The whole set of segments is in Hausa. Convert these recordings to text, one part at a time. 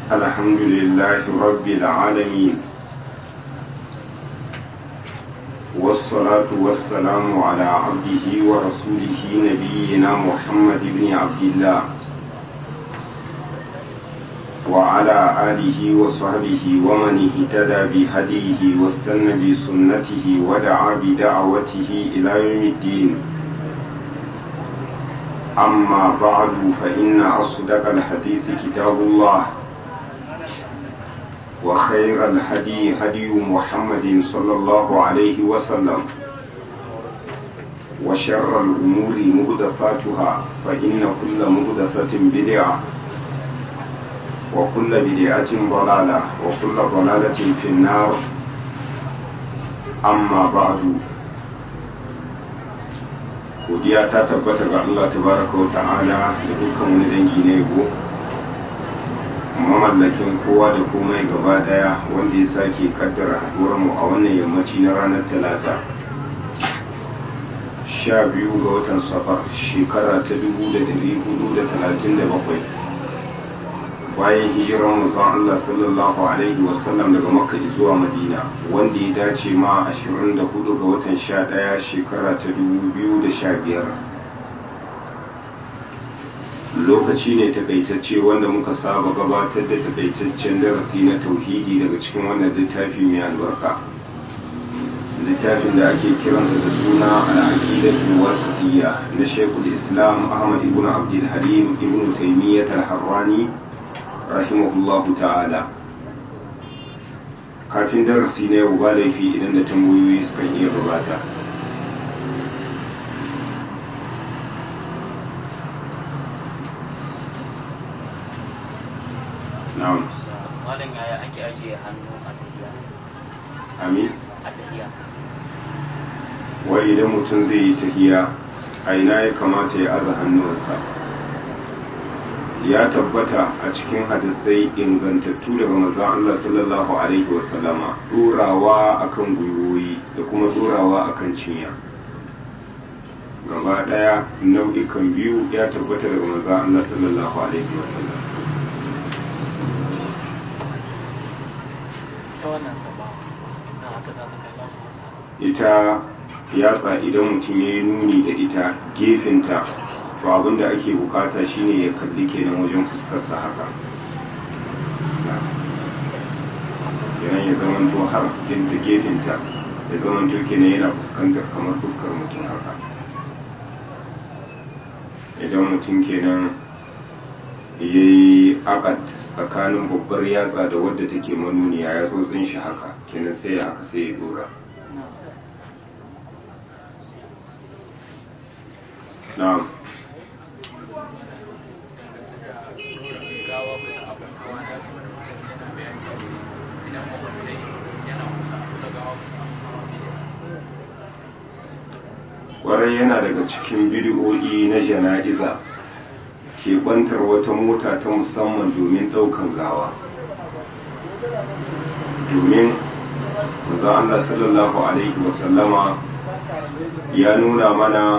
الحمد لله رب العالمين والصلاة والسلام على عبده ورسوله نبينا محمد بن عبد الله وعلى آله وصحبه ومن اهتدى بهديه واستنى بسنته ودعا بدعوته إلى يوم الدين أما بعد فإن أصدق الحديث كتاب الله وخير الهدي هدي محمد صلى الله عليه وسلم وشر الأمور مهدفاتها فإن كل مهدفة بدعة وكل بدعة ضلالة وكل ضلالة في النار أما بعد godiya ta tabbata ga Allah tabaraka wa ta'ala da dukkan wani dangi na yabo mamallakin kowa da komai gaba daya wanda ya sake kaddara haduwar mu a wannan yammaci na ranar talata sha biyu ga watan safar shekara ta dubu da dari hudu da talatin da bakwai bayan hijiran manzon Allah sallallahu alaihi wasallam daga makka zuwa madina wanda ya dace ma 24 ga watan 11 shekara ta 2015 lokaci ne takaitacce wanda muka saba gabatar da takaitaccen darasi na tauhidi daga cikin wannan littafi mai albarka littafin da ake kiransa da suna al'aqidatul wasitiyya na shekul islam ahmad ibn abdul halim ibn taymiyyah al-harrani rahimahullahu ta'ala kafin darasi na yau ba laifi idan da tambayoyi suka iya gabata na'am malam yaya ake ajiye hannu a tafiya amin a tafiya wai idan mutum zai yi tahiya a ina ya kamata ya aza hannuwansa ya tabbata a cikin hadisai ingantattu daga manzon Allah sallallahu alaihi wasallama durawa akan gwiwoyi da kuma durawa akan cinya gaba daya nau'ikan biyu ya tabbata daga manzon Allah sallallahu alaihi wasallam ta wannan sabon na haka za ta kalla ita yatsa idan mutum ya yi nuni da ita gefenta to abin da ake bukata shine ya kalli kenan wajen fuskarsa haka kenan ya zamanto har ta gefenta ya zamanto kenan yana fuskantar kamar fuskar mutum haka idan mutum kenan ya yi akad tsakanin babbar yatsa da wadda take manuniya ya tsotsin shi haka kenan sai ya haka sai ya dora na'am kwarai yana daga cikin bidiyo'i na jana'iza ke kwantar wata mota ta musamman domin ɗaukan gawa domin maza Allah sallallahu alaihi wasallama ya nuna mana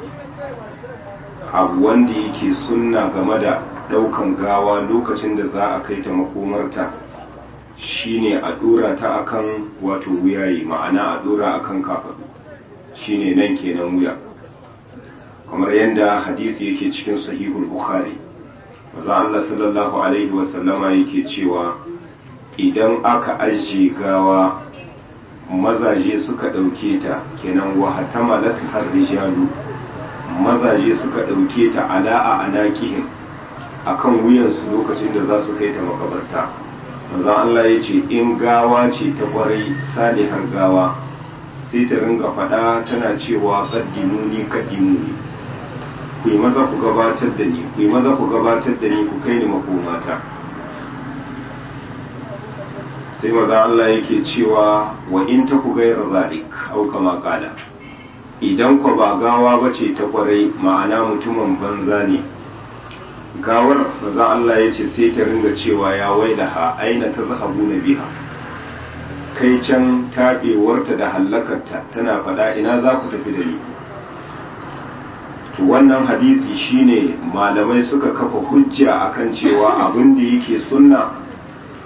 abu wanda yake sunna game da ɗaukan gawa lokacin da za a kai ta makomarta shine a ɗora ta akan wato wuyayi ma'ana a ɗora akan kafaɗu shine nan kenan wuya kamar yadda hadisi yake cikin sahihul bukhari maza Allah sallallahu alaihi wasallama yake cewa idan aka ajiye gawa mazaje suka ɗauke ta kenan wa hatamalat har rijalu mazaje suka ɗauke ta ala'a a naƙihin a kan wuyansu lokacin da za su kai ta makabarta maza Allah ya ce in gawa ce ta ƙwarai salihar gawa sai ta ringa faɗa tana cewa kaddimuni kaddimuni ku yi maza ku gabatar da ni ku yi maza ku gabatar da ni ku kai ni makomata sai maza Allah yake cewa wa in ta ku gaira zalik au kama kala idan ku ba gawa ba ce ta kwarai ma'ana mutumin banza ne gawar maza Allah ya ce sai ta ringa cewa ya wailaha aina ta zahabu na biha kai can taɓewarta da hallakarta tana faɗa ina za ku tafi da ni to wannan hadisi shine malamai suka kafa hujja akan cewa abin da yake sunna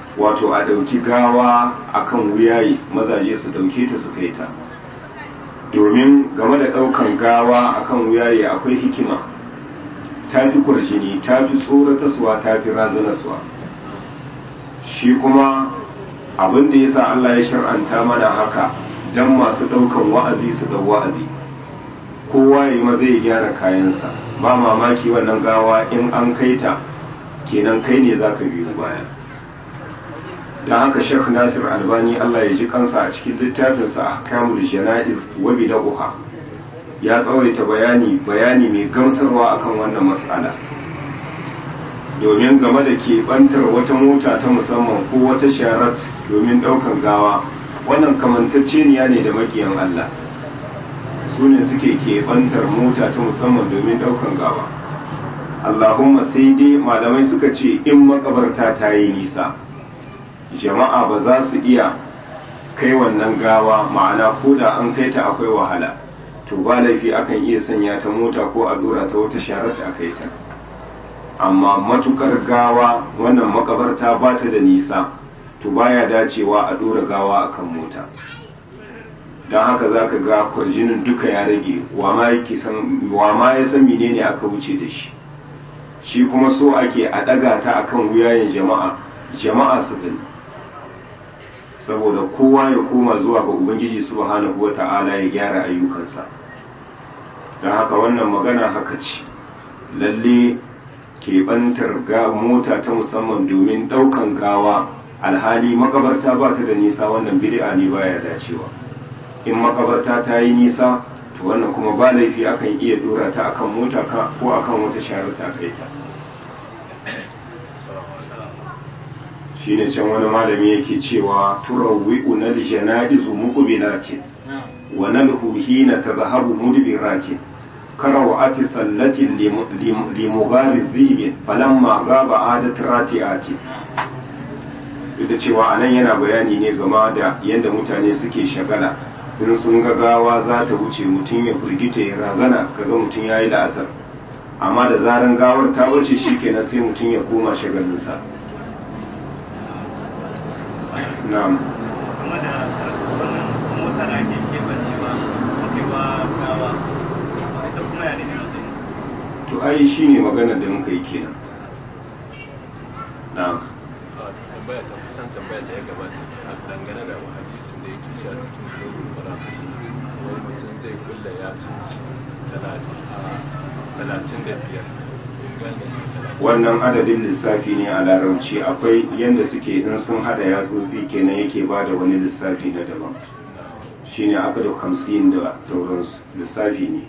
wato a ɗauki gawa akan wuyayi mazaje su ɗauke ta su kai ta domin game da ɗaukan gawa akan wuyayi akwai hikima ta fi kurjini ta fi tsorataswa ta fi razanaswa shi kuma abin da ya sa Allah ya shar'anta mana haka don masu ɗaukan wa'azi su ɗau wa'azi kowa ya yi maza ya gyara kayansa ba mamaki wannan gawa in an kai ta kenan kai ne za ka biyu baya don haka shek nasir albani Allah ya ji kansa a cikin littafinsa a kamul jana'iz wa bid'uha ya tsawaita bayani bayani mai gamsarwa akan wannan matsala domin game da keɓantar wata mota ta musamman ko wata sharat domin ɗaukan gawa wannan kamantacceniya ne da makiyan Allah su ne suke keɓantar mota ta musamman domin ɗaukan gawa Allahumma sai dai malamai suka ce in makabarta ta yi nisa jama'a ba za su iya kai wannan gawa ma'ana ko da an kai ta akwai wahala to ba laifi akan iya sanya ta mota ko a dora ta wata sharar ta kai ta amma matukar gawa wannan makabarta ba ta da nisa to baya dacewa a dora gawa akan mota don haka za ka ga kwarjinin duka ya rage wa ma ya san menene aka wuce da shi shi kuma so ake a ɗaga ta akan wuyayen jama'a jama'a su gani saboda kowa ya koma zuwa ga ubangiji subhanahu wata'ala ya gyara ayyukansa don haka wannan magana haka ce lalle keɓantar ga mota ta musamman domin ɗaukan gawa alhali makabarta ba ta da nisa wannan bid'a ne baya dacewa in makabarta ta yi nisa to wannan kuma ba laifi akan iya dora ta akan mota ko akan wata shara ta kai ta shine can wani malami yake cewa turawwi'u nal janaizu muqbilatin wa nalhu hina tadhhabu mudbiratin karawati sallatin li mughari zibin falamma gaba adat rati'ati duk da cewa anan yana bayani ne game da yadda mutane suke shagala in sun ga gawa za ta wuce mutum ya firgita ya razana kaga mutum ya yi la'asar amma da zaran gawar ta wuce shi kenan sai mutum ya koma shagalinsa na'am kuma da wannan mota da ake kebancewa kewa gawa ita kuma ya ne ne to ai shi ne maganar da muka yi kenan na'am tambaya ta kusan tambaya da ya gabata a dangane da hadisin da yake shi a cikin zorin mura wani mutum zai kulla ya cinci talatin da biyar wannan adadin lissafi ne a larabci akwai yadda suke in sun hada yatsotsi kenan yake ba da wani lissafi na daban shine aka da hamsin da sauransu lissafi ne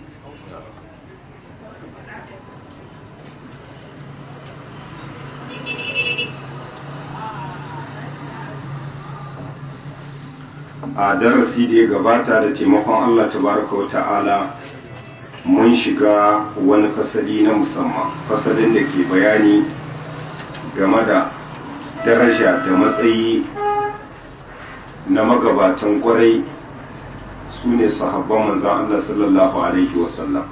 a darasi da ya gabata da taimakon Allah tabaraka wa ta'ala mun shiga wani fasali na musamman fasalin da ke bayani game da daraja da matsayi na magabatan kwarai su ne sahabban manzan Allah sallallahu alaihi wasallam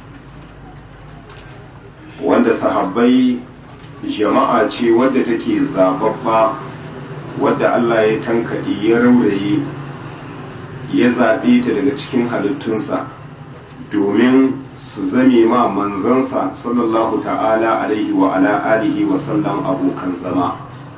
wanda sahabbai jama'a ce wadda take zababba wadda Allah ya tankaɗe ya rauraye ya zaɓe ta daga cikin halittunsa domin su zame ma manzansa sallallahu ta'ala alaihi wa ala alihi wa sallam abokan zama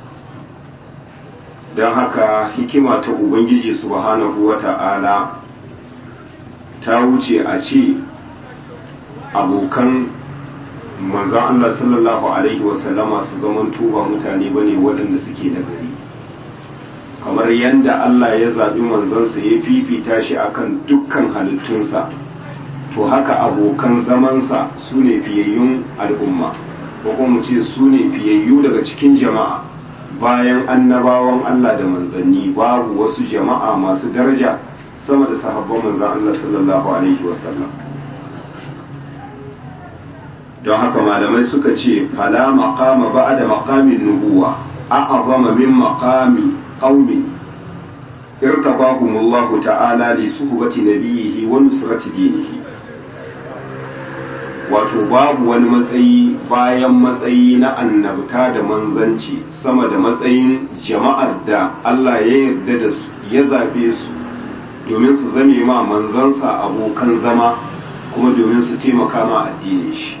don haka hikima ta ubangiji subhanahu wa ta'ala ta wuce a ce abokan manzan Allah sallallahu alaihi wa sallama su zaman tuba mutane bane waɗanda suke nagari kamar yadda Allah ya zaɓi manzansa ya fifita shi akan dukkan halittunsa to haka abokan zamansa su ne fiyayyun al'umma ko kuma mu ce su ne fiyayyu daga cikin jama'a bayan annabawan Allah da manzanni babu wasu jama'a masu daraja sama da sahabban manzan Allah sallallahu alaihi wasallam don haka malamai suka ce fala maqama ba'da maqamin nubuwa a'azama min maqami qaumin irtabahumullahu ta'ala li suhbati nabiyhi wa nusrati dinihi wato babu wani matsayi bayan matsayi na annabta da manzanci sama da matsayin jama'ar da Allah ya yarda da su ya zabe su domin su zame ma manzansa abokan zama kuma domin su taimaka ma addinin shi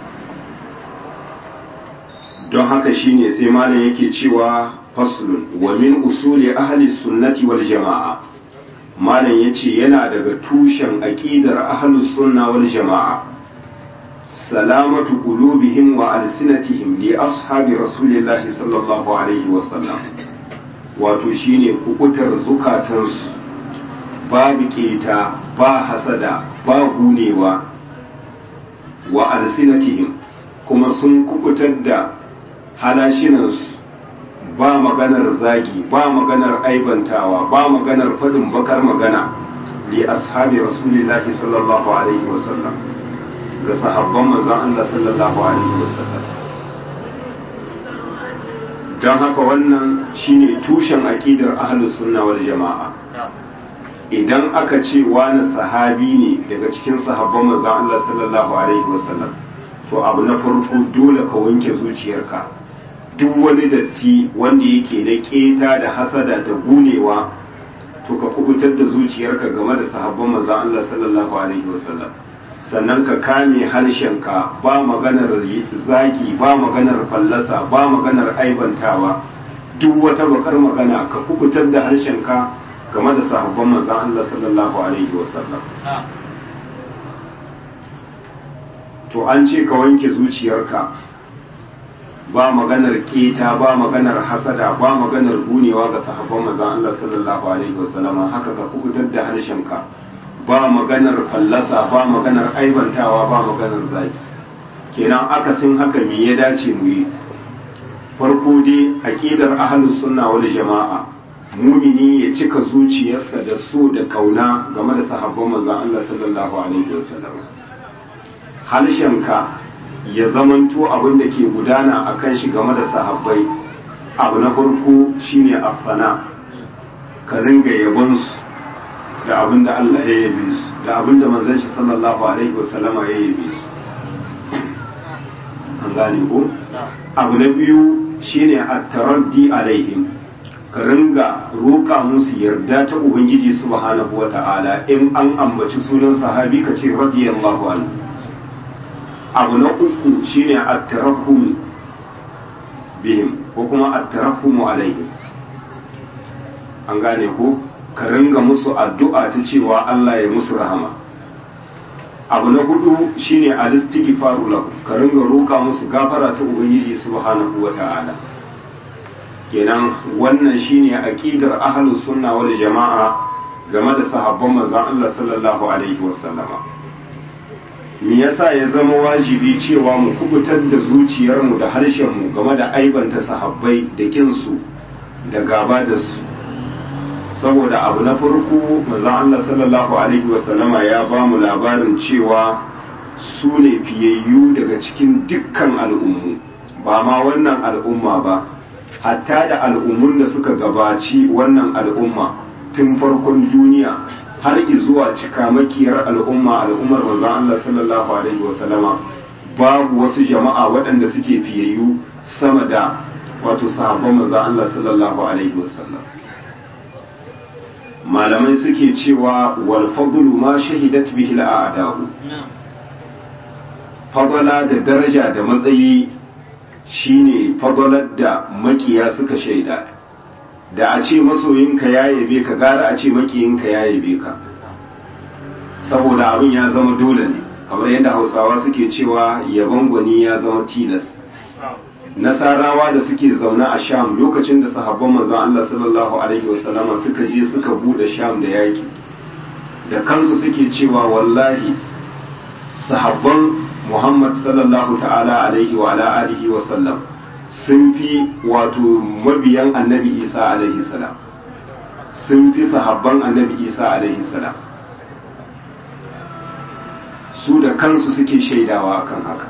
don haka shine sai malam yake cewa faslun wa min usuli ahli sunnati wal jama'a malam yace yana daga tushen aqidar ahli sunna wal jama'a salamatu qulubihim wa alsinatihim li ashabi rasulillahi sallallahu alaihi wa sallam wato shine kukutar zukatansu babu keta ba hasada ba gunewa wa alsinatihim kuma sun kubutar da halashinansu ba maganar zagi ba maganar aibantawa ba maganar faɗin bakar magana li ashabi rasulillahi sallallahu alaihi wasallam ga sahabban manzon Allah sallallahu alaihi wasallam don haka wannan shine tushen aqidar ahlus sunna wal jama'a idan aka ce wani sahabi ne daga cikin sahabban manzon Allah sallallahu alaihi wasallam to abu na farko dole ka wanke zuciyarka duk wani datti wanda yake da keta da hasada da gunewa to ka kubutar da zuciyarka game da sahabban manzon Allah sallallahu alaihi wasallam sannan ka kame harshenka ba maganar zagi ba maganar fallasa ba maganar aibantawa duk wata bakar magana ka kubutar da harshenka game da sahabban manzon Allah sallallahu alaihi wasallam to an ce ka wanke zuciyarka ba maganar keta ba maganar hasada ba maganar gunewa ga sahabban manzon Allah sallallahu alaihi wasallam haka ka kubutar da harshenka ba maganar fallasa ba maganar aibantawa ba maganar zaki kenan akasin haka me ya dace mu yi farko dai aqidar ahlus sunna wal jama'a mumini ya cika zuciyarsa da so da kauna game da sahabban manzon Allah sallallahu alaihi wasallam halshenka ya zamanto abin da ke gudana a kan shi game da sahabbai abu na farko shine afana ka ringa yabonsu da abin da Allah ya yabe su da abin da manzon shi sallallahu alaihi wasallama ya yabe su an gane ko abu na biyu shine at-taraddi alaihim ka ringa roƙa musu yarda ta ubangiji subhanahu wata'ala in an ambaci sunan sahabi ka ce radiyallahu anhu abu na uku shine at-tarahhum bihim ko kuma at-tarahhum alaihim an gane ko ka ringa musu addu'a ta cewa Allah ya musu rahama abu na hudu shine al-istighfaru lahu ka ringa roka musu gafara ta ubangiji subhanahu wata'ala kenan wannan shine aqidar ahlus sunna wal jama'a game da sahabban manzon Allah sallallahu alaihi wasallama me yasa ya zama wajibi cewa mu kubutar da zuciyarmu da harshenmu game da aibanta sahabbai da kinsu da gaba da su saboda abu na farko manzon Allah sallallahu alaihi wasallama ya ba mu labarin cewa su ne fiyayyu daga cikin dukkan al'ummu ba ma wannan al'umma ba hatta da al'ummun da suka gabaci wannan al'umma tun farkon duniya har zuwa cikamakiyar al'umma al'ummar manzon Allah sallallahu alaihi wasallama babu wasu jama'a waɗanda suke fiyayyu sama da wato sahabban manzon Allah sallallahu alaihi wasallam malamai suke cewa wal fadlu ma shahidat bihi al'a'da'u fadala da daraja da matsayi shine fadalar da makiya suka shaida da a ce masoyinka ya yabe ka gara a ce makiyinka ya yabe ka saboda abin ya zama dole ne kamar yadda hausawa suke cewa yaban gwani ya zama tilas nasarawa da suke zaune a sham lokacin da sahabban manzon Allah sallallahu alaihi wasallama suka je suka bude sham da yaki da kansu suke cewa wallahi sahabban Muhammad sallallahu ta'ala alaihi wa ala alihi wa sallam sun fi wato mabiyan annabi Isa alaihi salam sun fi sahabban annabi Isa alaihi salam su da kansu suke shaidawa akan haka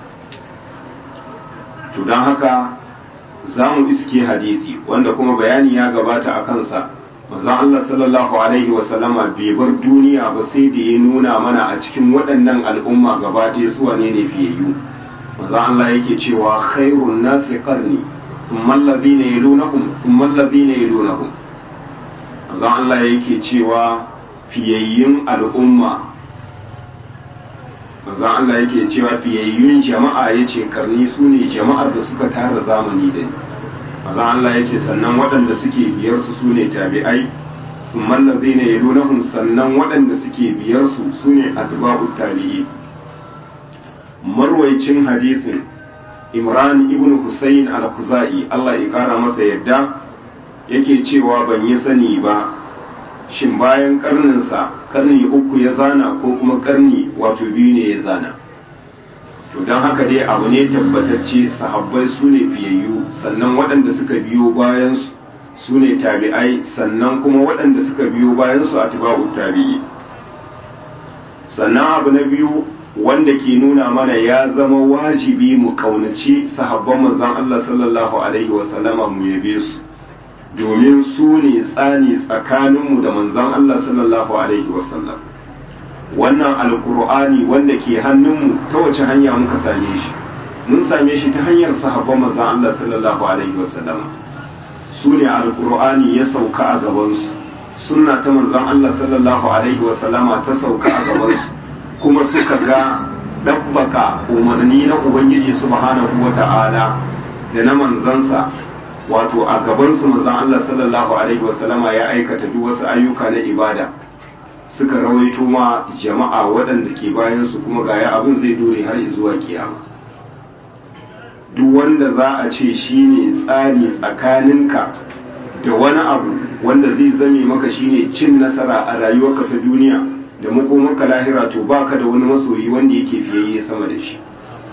to don haka za mu iske hadisi wanda kuma bayani ya gabata a kansa manzon Allah sallallahu alaihi wasallama bai bar duniya ba sai da ya nuna mana a cikin waɗannan al'umma gaba ɗaya su wane ne fiyayyu manzon Allah yake cewa khairun nasi qarni thumma alladhina yalunahum thumma alladhina yalunahum manzon Allah yake cewa fiyayyun al'umma manzon Allah yake cewa fiyayyun jama'a yace karni su ne jama'ar da suka tara zamani da ni manzon Allah yace sannan waɗanda suke biyar su su ne tabi'ai thumma alladhina yalunahum sannan waɗanda suke biyar su su ne atba'ut tabi'i marwaicin hadisin Imran ibn Husayn al-Khuzai Allah ya kara masa yadda yake cewa ban yi sani ba shin bayan karninsa karni uku ya zana ko kuma karni wato biyu ne ya zana to don haka dai abu ne tabbatacce sahabbai su ne fiyayyu sannan waɗanda suka biyo bayansu su ne tabi'ai sannan kuma waɗanda suka biyo bayansu a tiba'u tabi'i sannan abu na biyu wanda ke nuna mana ya zama wajibi mu kaunaci sahabban manzon Allah sallallahu alaihi wasallama mu yabe su domin su ne tsani tsakaninmu da manzon Allah sallallahu alaihi wasallam wannan alkur'ani wanda ke hannunmu ta wace hanya muka same shi mun same shi ta hanyar sahabban manzon Allah sallallahu alaihi wasallam su ne alkur'ani ya sauka a gabansu sunna ta manzon Allah sallallahu alaihi wasallama ta sauka a gabansu kuma suka ga dabbaka umarni na ubangiji subhanahu wata'ala da na manzansa wato a gabansu manzon Allah sallallahu alaihi wasallama ya aikata duk wasu ayyuka na ibada suka rawaito ma jama'a waɗanda ke bayan su kuma gaya abin zai dore har zuwa kiyama duk wanda za a ce shine tsani tsakaninka da wani abu wanda zai zame maka shine cin nasara a rayuwarka ta duniya da makomarka lahira to baka da wani masoyi wanda yake fiyayye sama da shi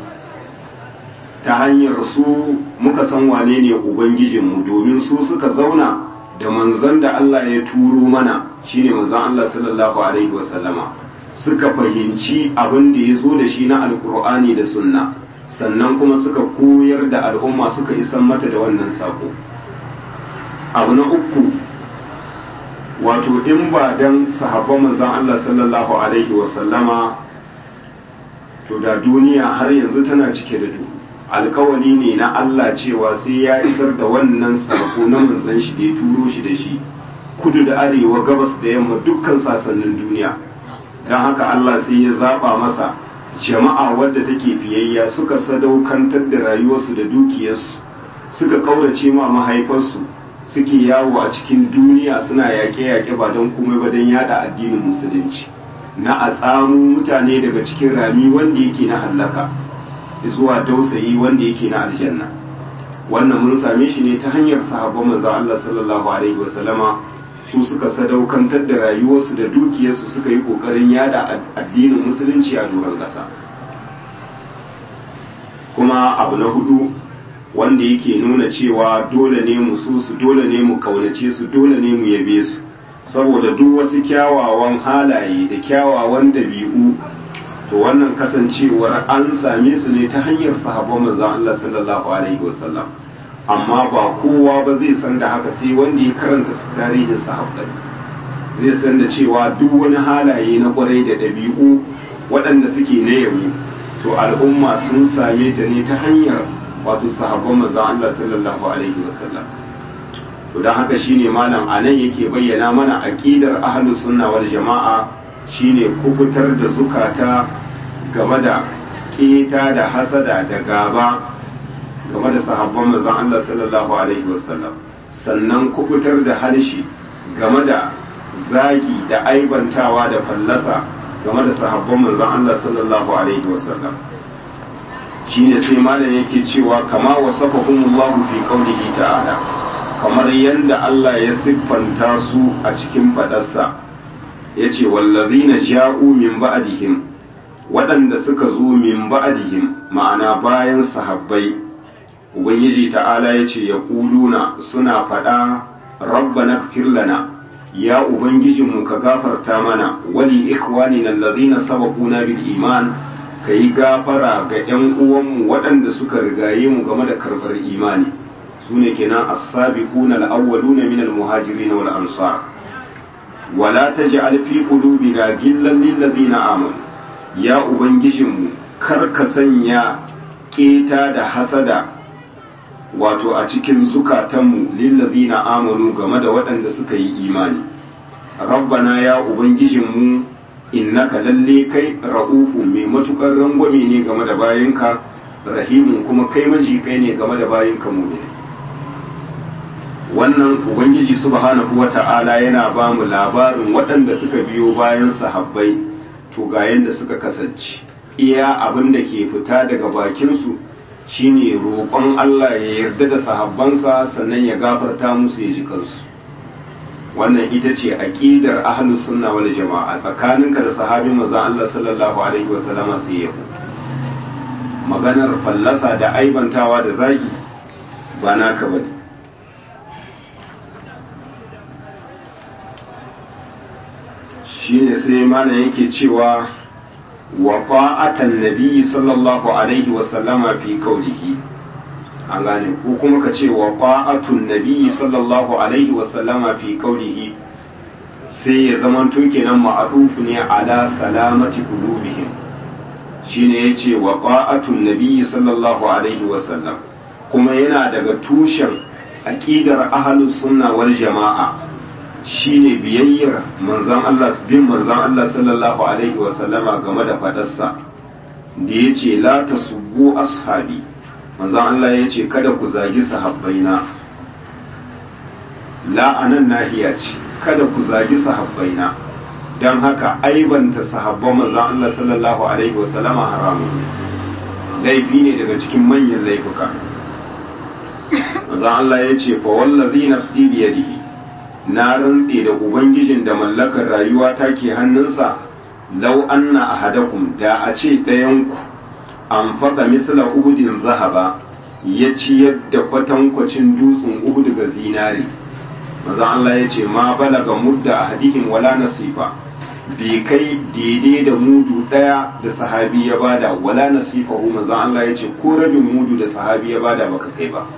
ta hanyar su muka san wane ne ubangijinmu domin su suka zauna da manzon da Allah ya turo mana shine manzon Allah sallallahu alaihi wasallama suka fahimci abin da ya zo da shi na alkur'ani da sunna sannan kuma suka koyar da al'umma suka isan mata da wannan sako abu na uku wato in ba dan sahabban manzon Allah sallallahu alaihi wasallama to da duniya har yanzu tana cike da duhu alkawali ne na Allah cewa sai ya isar da wannan sako na manzon shi da ya turo shi da shi kudu da arewa gabas da yamma dukkan sasannin duniya don haka Allah sai ya zaba masa jama'a wadda take fiyayya suka sadaukantar da rayuwarsu da dukiyarsu suka kaurace ma mahaifarsu suke yawo a cikin duniya suna yaƙe-yaƙe ba don komai ba don yada addinin musulunci na a tsamu mutane daga cikin rami wanda yake na hallaka zuwa dausayi wanda yake na aljanna wannan mun same shi ne ta hanyar sahabban manzon Allah sallallahu alaihi wasallama su suka sadaukantar da rayuwarsu da dukiyarsu suka yi kokarin yada addinin musulunci a doron ƙasa kuma abu na hudu wanda yake nuna cewa dole ne mu so su dole ne mu kaunace su dole ne mu yabe su saboda duk wasu kyawawan halaye da kyawawan dabi'u to wannan kasancewar an same su ne ta hanyar sahabban manzon Allah sallallahu alaihi wasallam amma ba kowa ba zai san da haka sai wanda ya karanta tarihin sahabbai zai san da cewa duk wani halaye na kwarai da ɗabi'u waɗanda suke na yabo to al'umma sun same ta ne ta hanyar wato sahabban manzon Allah sallallahu alaihi wasallam to dan haka shine malam anan yake bayyana mana aqidar ahlus sunna wal jama'a shine kubutar da zukata game da keta da hasada da gaba game da sahabban manzon Allah sallallahu alaihi wasallam sannan kubutar da harshe game da zagi da aibantawa da fallasa game da sahabban manzon Allah sallallahu alaihi wasallam shine sai malam yake cewa kama wasafahumullahu fi qaulihi ta'ala kamar yadda Allah ya siffanta su a cikin fadarsa yace wallazina ja'u min ba'dihim waɗanda suka zo min ba'dihim ma'ana bayan sahabbai ubangiji ta'ala yace yaquluna suna faɗa rabbana ighfir lana ya ubangijinmu ka gafarta mana wali ikhwanina allazina sabaquna bil iman kai gafara ga ƴan uwanmu waɗanda suka rigaye mu game da karɓar imani sune kenan as-sabiquna al-awwaluna min al-muhajirin wal ansar wala taj'al fi qulubina gillan lil ladina amanu ya ubangijinmu kar ka sanya keta da hasada wato a cikin zukatanmu lil ladina amanu game da waɗanda suka yi imani rabbana ya ubangijinmu innaka lalle kai ra'ufu mai matukar rangwame ne game da bayinka rahimun kuma kai maji kai ne game da bayinka mu'mini wannan ubangiji subhanahu wata'ala yana ba mu labarin waɗanda suka biyo bayan sahabbai to ga yadda suka kasance iya abin da ke fita daga bakinsu shine roƙon Allah ya yarda da sahabbansa sannan ya gafarta musu ya ji kansu wannan ita ce aqidar ahlus sunna wal jama'a tsakaninka da sahabin manzon Allah sallallahu alaihi wasallama sai ya maganar fallasa da aibantawa da zagi ba naka bane shine sai mana yake cewa wa ta'atan nabiyyi sallallahu alaihi wa sallama fi qawlihi an gane ko kuma ka ce wa ta'atun nabiyyi sallallahu alaihi wa sallama fi qawlihi sai ya zaman to kenan ma'rufu ne ala salamati qulubihim shine yace wa ta'atun nabiyyi sallallahu alaihi wa sallam kuma yana daga tushen aqidar ahlus sunna wal jama'a shine biyayyar manzan Allah bin manzan Allah sallallahu alaihi wasallama game da fadarsa da ya ce la ta subu ashabi manzan Allah ya ce kada ku zagi sahabbaina la anan nahiya ce kada ku zagi sahabbaina don haka aibanta sahabban manzan Allah sallallahu alaihi wasallama haramun laifi ne daga cikin manyan laifuka manzan Allah ya ce fa wallazi nafsi biyadihi na rantse da ubangijin da mallakar rayuwa ta ke hannunsa lau anna ahadakum da a ce ɗayanku an faɗa misla uhudin zahaba ya ciyar da kwatankwacin dutsen uhud ga zinare maza Allah ya ce ma balaga mudda ahadihim wala nasifa bai kai daidai da mudu ɗaya da sahabi ya bada wala nasifa hu maza Allah ya ce ko rabin mudu da sahabi ya bada baka kai ba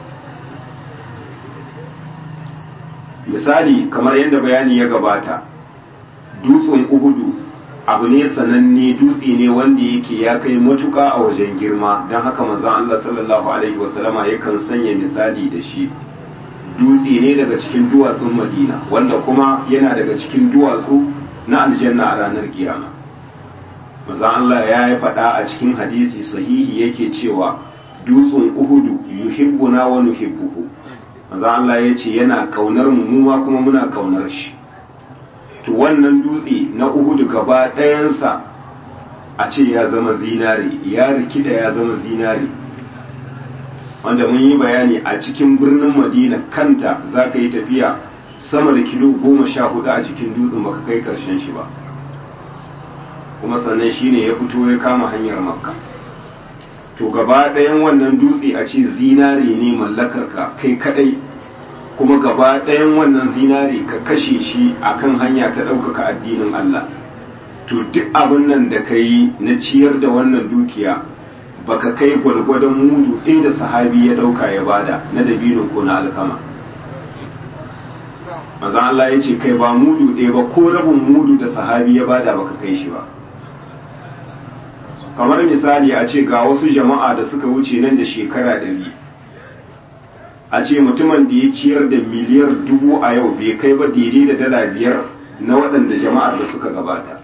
misali kamar yadda bayani ya gabata dutsen uhudu abu ne sananne dutse ne wanda yake ya kai matuka a wajen girma don haka manzon Allah sallallahu alaihi wasallama yakan sanya misali da shi dutse ne daga cikin duwatsun madina wanda kuma yana daga cikin duwatsu na aljanna a ranar kiyama manzon Allah ya yi faɗa a cikin hadisi sahihi yake cewa dutsen uhudu yuhibbuna wa nuhibbuhu manzo Allah ya ce yana kaunar mu mu ma kuma muna kaunar shi to wannan dutse na Uhud gaba ɗayansa a ce ya zama zinare ya rikida ya zama zinare wanda mun yi bayani a cikin birnin Madina kanta za ka yi tafiya sama da kilo goma sha hudu a cikin dutsen baka kai karshen shi ba kuma sannan shine ya fito ya kama hanyar makka to gaba ɗayan wannan dutse a ce zinare ne mallakarka kai kadai kuma gaba ɗayan wannan zinare ka kashe shi akan hanya ta ɗaukaka addinin Allah to duk abin nan da ka yi na ciyar da wannan dukiya baka kai gwalgwadon mudu ɗaya da sahabi ya ɗauka ya bada na dabino ko na alkama manzo Allah ya ce kai ba mudu ɗaya ba ko rabin mudu da sahabi ya bada baka kai shi ba kamar misali a ce ga wasu jama'a da suka wuce nan da shekara ɗari a ce mutumin da ya ciyar da miliyar dubu a yau bai kai ba daidai da dala biyar na waɗanda jama'ar da suka gabata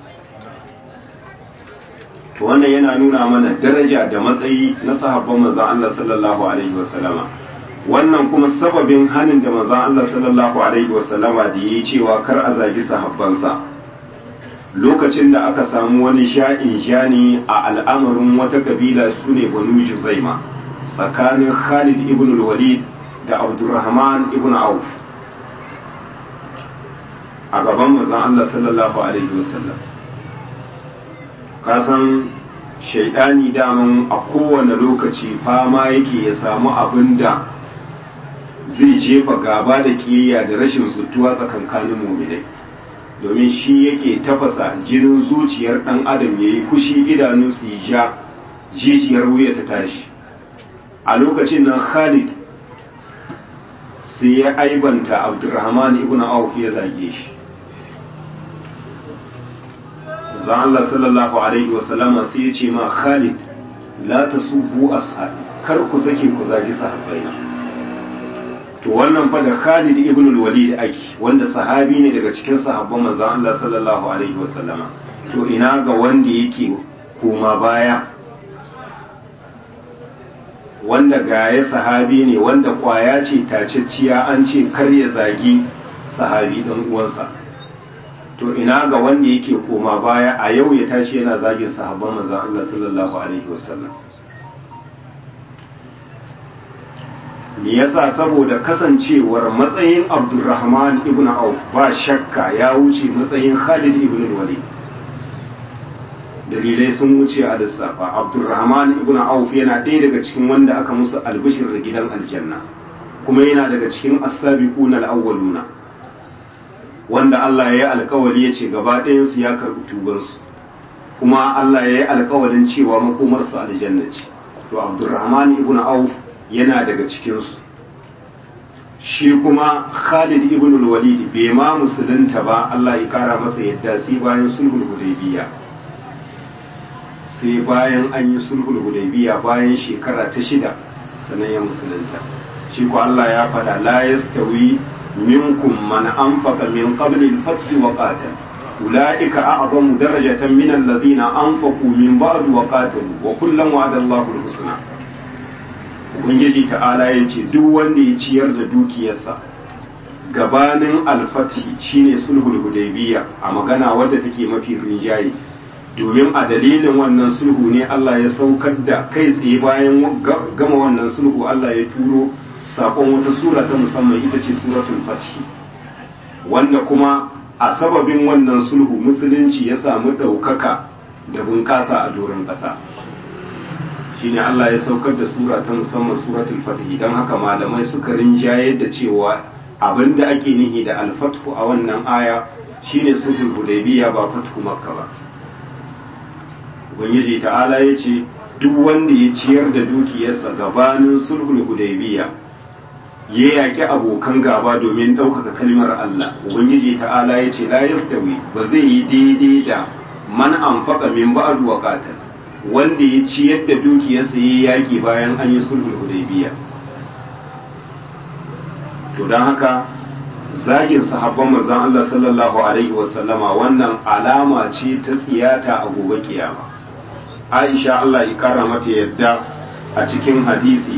to wannan yana nuna mana daraja da matsayi na sahabban manzon Allah sallallahu alaihi wasallama wannan kuma sababin hanin da manzon Allah sallallahu alaihi wasallama da yi cewa kar a zagi sahabbansa lokacin da aka samu wani sha'in shani a al'amarin wata kabila su ne banu juzaima tsakanin khalid ibn walid da abdurrahman ibn auf a gaban manzon Allah sallallahu alaihi wasallam kasan shaidani daman a kowane lokaci fama yake ya samu abin da zai jefa gaba da kiyayya da rashin sutuwa tsakankanin muminai domin shi yake tafasa jinin zuciyar ɗan adam ya yi fushi idanu su yi ja jijiyar wuya ta tashi a lokacin nan khalid sai ya aibanta abdurrahman ibn auf ya zage shi zan Allah sallallahu alaihi wasallama sai ya ce ma Khalid la tasubbu ashabi kar ku sake ku zagi sahabbai to wannan fa da Khalid ibn al-Walid ake wanda sahabi ne daga cikin sahabban manzon Allah sallallahu alaihi wasallama to ina ga wanda yake koma baya wanda gaya sahabi ne wanda kwaya ce tacicciya an ce kar ya zagi sahabi dan uwansa to ina ga wanda yake koma baya a yau ya tashi yana zagin sahabban manzon Allah sallallahu alaihi wasallam me yasa saboda kasancewar matsayin Abdurrahman ibn Auf ba shakka ya wuce matsayin Khalid ibn Walid dalilai sun wuce a lissafa Abdurrahman ibn Auf yana ɗaya daga cikin wanda aka musu albishir da gidan aljanna kuma yana daga cikin as-sabiquna al-awwaluna wanda Allah ya yi alkawari ya ce gaba ɗayansu ya karɓi tubansu kuma Allah ya yi alkawarin cewa makomarsu aljanna ce to Abdurrahman ibn Auf yana daga cikinsu shi kuma Khalid ibn al-Walid bai ma musulunta ba Allah ya kara masa yadda sai bayan sulhul hudaybiya sai bayan an yi sulhul hudaybiya bayan shekara ta shida sannan ya musulunta shi ko Allah ya faɗa la yastawi minkum man anfaqa min qabli al-fath wa qatal ulaika a'zamu darajatan min alladhina anfaqu min ba'd wa qatalu wa kullan wa'ada Allahu al-husna ubangiji ta'ala ya ce duk wanda ya ciyar da dukiyarsa gabanin alfati shine sulhul hudaybiya a magana wadda take mafi rinjaye domin a dalilin wannan sulhu ne Allah ya saukar da kai tsaye bayan gama wannan sulhu Allah ya turo sakon wata sura ta musamman ita ce suratul fath wanda kuma a sababin wannan sulhu musulunci ya samu ɗaukaka da bunƙasa a doron ƙasa shine Allah ya saukar da sura ta musamman suratul fatih don haka malamai suka rinjaye da cewa abinda ake nihi da alfathu a wannan aya shine sulhul hudaybiya ba fathu makka ba ubangiji ta'ala ya ce duk wanda ya ciyar da dukiyarsa gabanin sulhul hudaybiya ya yaƙi abokan gaba domin ɗaukaka kalmar Allah ubangiji ta'ala ya ce la yastawi ba zai yi daidai da man anfaqa min ba'd wa qatal wanda ya ciyar da dukiyarsa ya yaƙi bayan an yi sulhul hudaybiya to don haka zagin sahabban manzon Allah sallallahu alaihi wasallama wannan alama ce ta tsiyata a gobe kiyama Aisha Allah ya kara mata yadda a cikin hadisi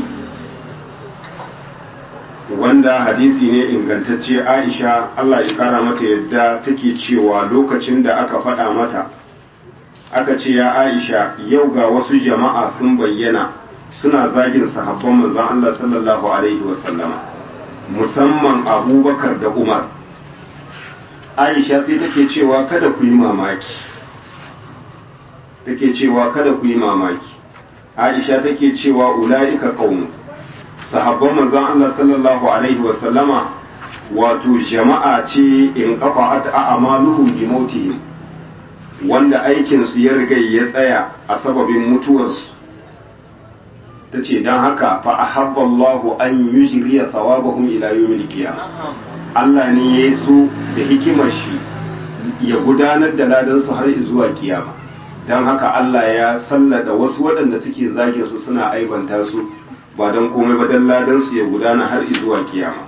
wanda hadisi ne ingantacce Aisha Allah ya kara mata yadda take cewa lokacin da aka faɗa mata aka ce ya aisha yau ga wasu jama'a sun bayyana suna zagin sahabban manzon Allah sallallahu alaihi wasallama musamman abubakar da umar aisha sai take cewa kada ku yi mamaki take cewa kada ku yi mamaki aisha take cewa ula'ika qaum sahabban manzon Allah sallallahu alaihi wasallama wato jama'a ce in qafa'at a'maluhum bi mautihim wanda aikinsu ya riga ya tsaya a sababin mutuwarsu ta ce don haka fa a habballahu an yi shirya tsawabahun ila yawmil qiyama Allah ne ya so da hikimar shi ya gudanar da ladansu har zuwa kiyama don haka Allah ya sallada wasu waɗanda suke zage su suna aibanta su ba don komai ba don ladansu ya gudana har zuwa kiyama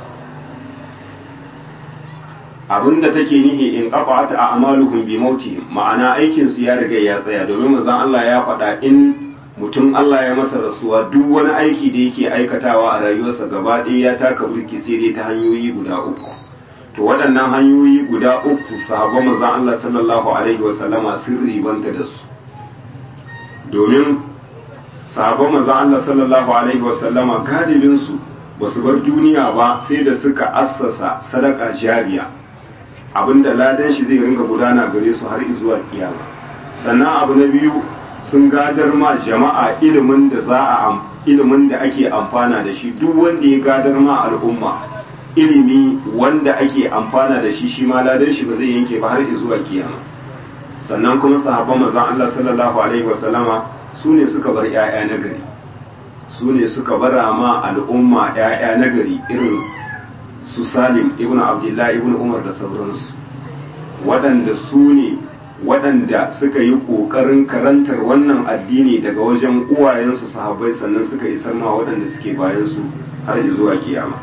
abinda take nihi in qafa'at a'maluhum bi mautihim ma'ana aikin su ya riga ya tsaya domin manzon Allah ya faɗa in mutum Allah ya masa rasuwa duk wani aiki da yake aikatawa a rayuwarsa gaba ɗaya ya taka burki sai dai ta hanyoyi guda uku to waɗannan hanyoyi guda uku sahabban manzon Allah sallallahu alaihi wasallama sun ribanta da su domin sahabban manzon Allah sallallahu alaihi wasallama galibin su basu bar duniya ba sai da suka assasa sadaka jariya abinda ladan shi zai ringa gudana gare su har zuwa kiyama sannan abu na biyu sun gadar ma jama'a ilimin da za a ilimin da ake amfana da shi duk wanda ya gadar ma al'umma ilimi wanda ake amfana da shi shi ma ladan shi ba zai yanke ba har zuwa kiyama sannan kuma sahabban manzon Allah sallallahu alaihi wasallama su ne suka bar 'ya'ya na gari su ne suka bara ma al'umma 'ya'ya na gari irin su salim ibn abdullahi ibn umar da sauransu waɗanda su ne waɗanda suka yi ƙoƙarin karantar wannan addini daga wajen uwayensu sahabbai sannan suka isar ma waɗanda suke bayansu har zuwa kiyama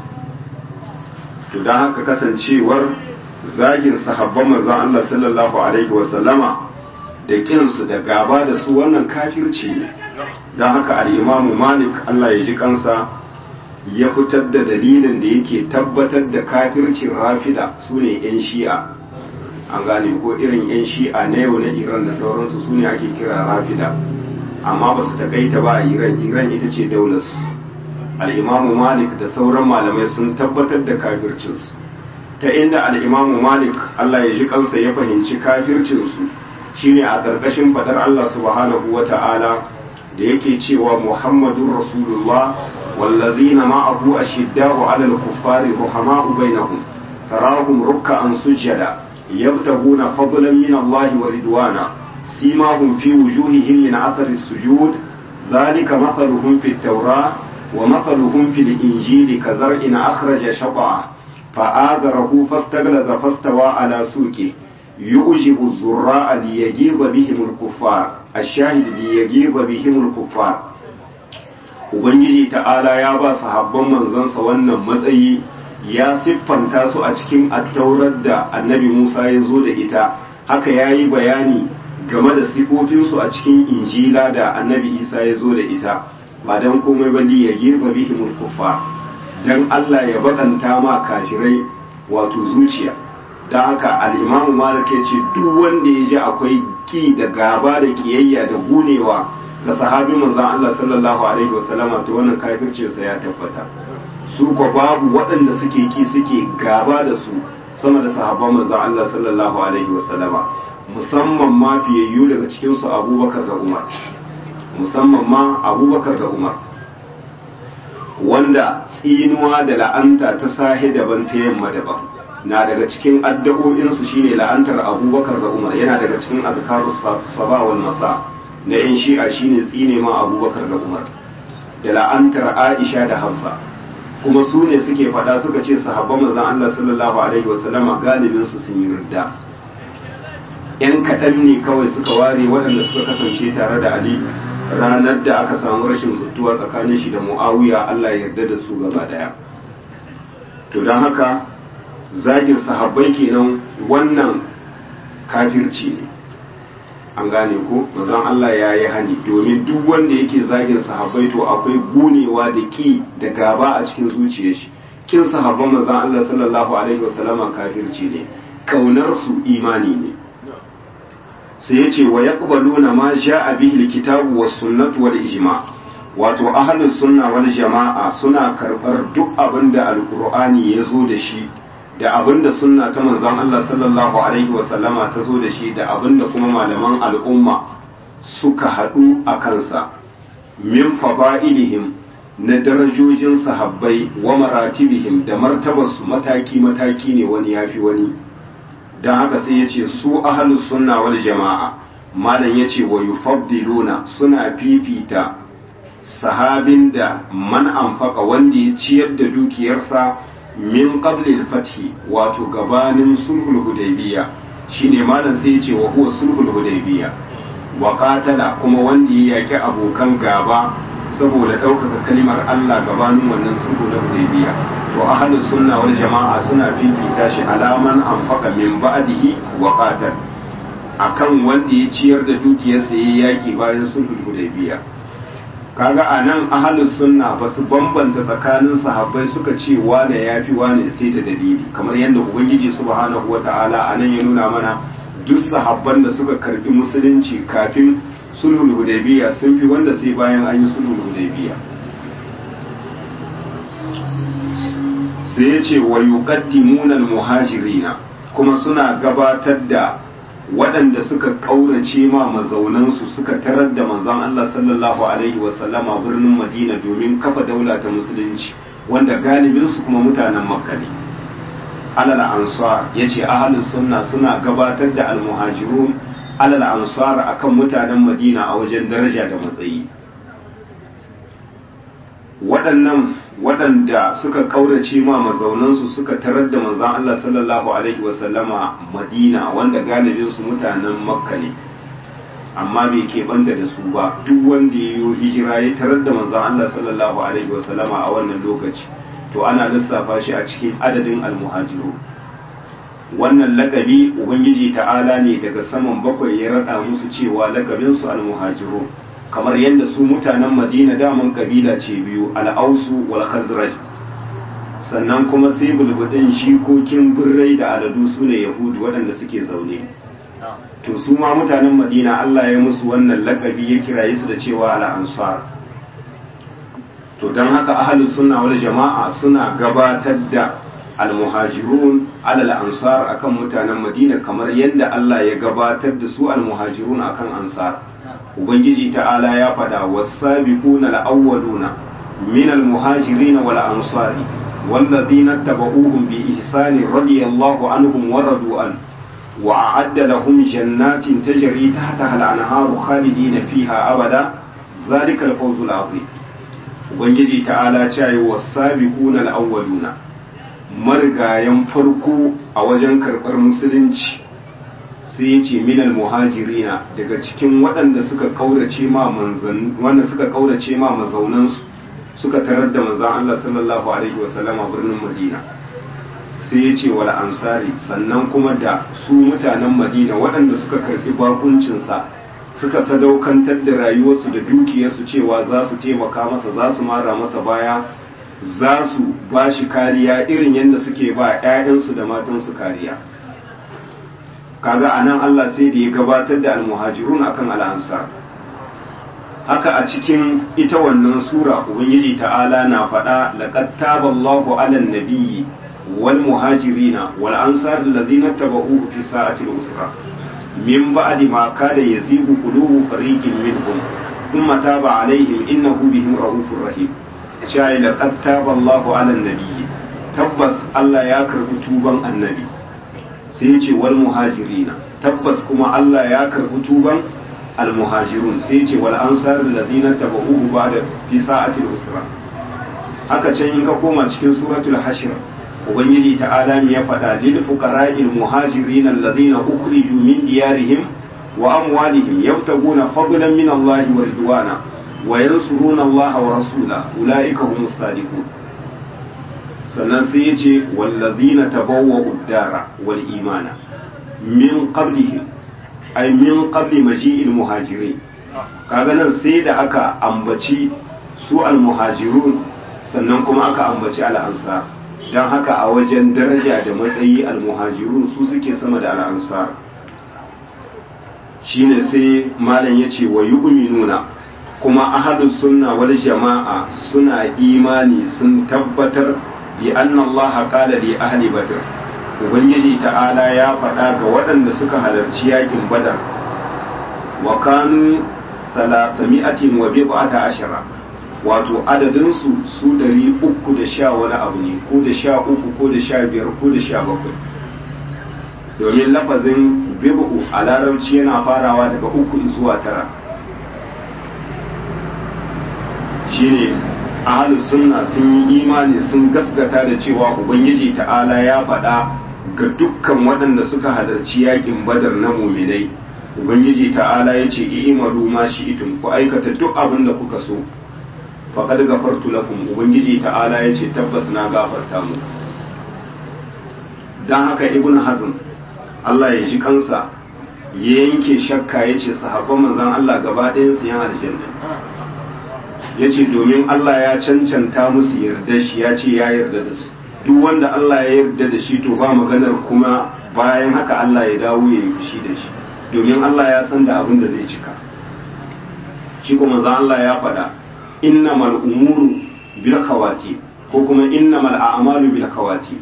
to don haka kasancewar zagin sahabban manzon Allah sallallahu alaihi wasallama da ƙinsu da gaba da su wannan kafirci ne don haka al'imamu malik Allah ya ji kansa ya fitar da dalilin da yake tabbatar da kafircin rafida su ne 'yan shi'a an gane ko irin 'yan shi'a na yau na iran da sauransu su ne ake kira rafida amma ba su takaita ba a iran iran ita ce daularsu al'imamu malik da sauran malamai sun tabbatar da kafircinsu ta inda al'imamu malik allah ya ji kansa ya fahimci kafircinsu shine a ƙarƙashin fadar allah subhanahu wa ta'ala da yake cewa muhammadun rasulullah wallazina ma'ahu ashidda'u 'alal kuffari ruhama'u bainahum tarahum ruk'an sujada yabtaguna fadlan min Allah wa ridwana simahum fi wujuhihim min athari sujud dhalika mathaluhum fit tawrah wa mathaluhum fil injili kazar'in akhraja shaqa'a fa'adharahu fastaghlaza fastawa ala suqi yu'jibu az-zurra'a liyaghiza bihim al-kuffar ash-shahid liyaghiza bihim al-kuffar ubangiji ta'ala ya ba sahabban manzansa wannan matsayi ya siffanta su a cikin attaurar da annabi Musa ya zo da ita haka ya yi bayani game da sifofinsu a cikin injila da annabi Isa ya zo da ita ba don komai ba ya girba bihimul kufa don Allah ya bakanta ma kafirai wato zuciya don haka al'imamu malik ya ce duk wanda ya ji akwai ki da gaba da kiyayya da gunewa ga sahabi manzon Allah sallallahu alaihi wasallama to wannan kafircinsa ya tabbata su ko babu waɗanda suke ki suke gaba da su sama da sahabban manzon Allah sallallahu alaihi wasallama musamman ma fiyayyu daga cikin su Abubakar da Umar musamman ma Abubakar da Umar wanda tsinuwa da la'anta ta sahi daban ta yamma daban na daga cikin addu'o'insu shine la'antar Abubakar da Umar yana daga cikin azkarus saba wal masa na yan shi'a shine tsine ma Abubakar da Umar da la'antar Aisha da Hafsa kuma su ne suke faɗa suka ce sahabban manzon Allah sallallahu alaihi wasallama galibin su sun yi ridda yan kaɗan ne kawai suka ware waɗanda suka kasance tare da Ali ranar da aka samu rashin zuttuwa tsakanin shi da Muawiya Allah ya yarda da su gaba daya to don haka zagin sahabbai kenan wannan kafirci ne an gane ko manzon Allah ya yi hani domin duk wanda yake zagin sahabbai to akwai gunewa da ki da gaba a cikin zuciyar shi kin sahabban manzon Allah sallallahu alaihi wasallama kafirci ne kaunar su imani ne sai yace wa yaqbaluna ma ja'a bihi alkitabu was sunnatu wal ijma wato ahlus sunna wal jama'a suna karbar duk abinda alqur'ani ya zo da shi da abinda sunna ta manzon Allah sallallahu alaihi wasallama ta zo da shi da abinda kuma malaman al'umma suka haɗu a kansa min fada'ilihim na darajojin sahabbai wa maratibihim da martabarsu mataki-mataki ne wani yafi wani don haka sai ya ce su ahalus sunna wal jama'a malam ya ce wa yufaddiluna suna fifita sahabin da man anfaka wanda ya ciyar da dukiyarsa min qabli al-fathi wato gabanin sulhul hudaybiya shine malam sai ya ce wa huwa sulhul hudaybiya wa qatala kuma wanda ya yaki abokan gaba saboda ɗaukaka kalimar Allah gabanin wannan sulhu na hudaybiya to ahlus sunna wal jama'a suna fifita shi alaman anfaqa min ba'dihi wa qatal akan wanda ya ciyar da dukiyarsa yayi yaki bayan sulhul hudaybiya kaga a nan ahalus sunna ba su bambanta tsakanin sahabbai suka ce wane ya fi wane sai da dalili kamar yadda ubangiji subhanahu wata'ala a nan ya nuna mana duk sahabban da suka karbi musulunci kafin sulhul hudaybiya sun fi wanda sai bayan an yi sulhul hudaybiya sai ya ce wa yuqaddimuna al-muhajirina kuma suna gabatar da waɗanda suka ƙaurace ma mazaunansu suka tarar da manzon Allah sallallahu alaihi wasallama birnin Madina domin kafa daula ta musulunci wanda galibinsu kuma mutanen Makka ne alal ansar yace ahlus sunna suna gabatar da almuhajirun alal ansar akan mutanen Madina a wajen daraja da matsayi waɗannan waɗanda suka ƙaurace ma mazaunansu suka tarar da manzan Allah sallallahu alaihi wasallama madina wanda galibinsu mutanen makka ne amma bai keɓanta da su ba duk wanda ya yi hijira ya tarar da manzan Allah sallallahu alaihi wasallama a wannan lokaci to ana lissafa shi a cikin adadin almuhajiru wannan lakabi ubangiji ta'ala ne daga saman bakwai ya raɗa musu cewa lakabinsu almuhajiru kamar yadda su mutanen madina daman kabila ce biyu al'ausu wal khazraj sannan kuma sai bulbudin shikokin birrai da aladu su ne yahudu waɗanda suke zaune to su ma mutanen madina allah ya musu wannan lakabi ya kiraye su da cewa al'ansar to don haka ahalus sunna wal jama'a suna gabatar da almuhajirun alal ansar akan mutanen madina kamar yadda allah ya gabatar da su almuhajirun akan ansar ubangiji ta'ala ya faɗa wasabiquna al-awwaluna min al-muhajirin wal ansari والذين اتبعوهم بإحسان رضي الله عنهم ورضوا عنه وأعد لهم جنات تجري تحتها الأنهار خالدين فيها أبدا ذلك الفوز العظيم ubangiji ta'ala cewa wasabiquna al-awwaluna margayan farko a wajen karɓar musulunci sai ya ce minal muhajirina daga cikin waɗanda suka kaurace ma manzan wanda suka kaurace ma mazaunansu suka tarar da manzan Allah sallallahu alaihi wasallam a birnin Madina sai ya ce wal ansari sannan kuma da su mutanen Madina waɗanda suka karɓi bakuncinsa suka sadaukantar da rayuwarsu da dukiyarsu cewa za su taimaka masa za su mara masa baya za su ba shi kariya irin yadda suke ba 'ya'yansu da matansu kariya kaga anan Allah sai da ya gabatar da almuhajirun akan al'ansar haka a cikin ita wannan sura ubangiji ta'ala na faɗa laqad taballahu 'alan nabiyyi wal muhajirina wal ansar alladhina tabauhu fi sa'ati al-usra min ba'di ma kada yazigu qulubu fariqin minhum thumma taba 'alayhim innahu bihim ra'ufur rahim shayi laqad taballahu 'alan nabiyyi tabbas Allah ya karbi tuban annabi sai ce wal muhajirina tabbas kuma Allah ya karbi tuban al muhajirun sai ce wal ansar alladhina tabauhu ba'da fi sa'atil usra haka can in ka koma cikin suratul hashr ubangiji ta'ala ya faɗa lil fuqara'il muhajirin alladhina ukhriju min diyarihim wa amwalihim yabtaguna fadlan min Allah wa ridwana wa yansuruna Allah wa rasulahu ulaika humus sadiqun sannan sai ya ce wallazina tabawwa uddara wal imana min qablihim ay min qabli maji'il muhajirin kaga nan sai da aka ambaci su al muhajirun sannan kuma aka ambaci al ansar dan haka a wajen daraja da matsayi al muhajirun su suke sama da al ansar shine sai malam yace wa yu'minuna kuma ahlus sunna wal jama'a suna imani sun tabbatar bi anna Allah qala li ahli badr ubangiji ta'ala ya faɗa ga waɗanda suka halarci yakin badar wa kanu salasami'atin wa bid'ata ashara wato adadin su su ɗari uku da sha wani abu ne ko da sha uku ko da sha biyar ko da sha bakwai domin lafazin bid'u a larabci yana farawa daga uku zuwa tara shine ahalus sunna sun yi imani sun gaskata da cewa ubangiji ta'ala ya faɗa ga dukkan waɗanda suka halarci yakin badar na muminai ubangiji ta'ala ya ce i'malu ma shi'tum ku aikata duk abin da kuka so faqad gafartu lakum ubangiji ta'ala ya ce tabbas na gafarta muku dan haka ibn hazm Allah ya ji kansa ya yanke shakka ya ce sahabban manzon Allah gaba ɗayan su yan aljanna ya ce domin Allah ya cancanta musu yarda shi ya ce ya yarda da su duk wanda Allah ya yarda da shi to ba maganar kuma bayan haka Allah ya dawo ya yi fushi da shi domin Allah ya san da abin da zai cika shi kuma za Allah ya faɗa innamal umuru bil khawati ko kuma innamal a'malu bil khawati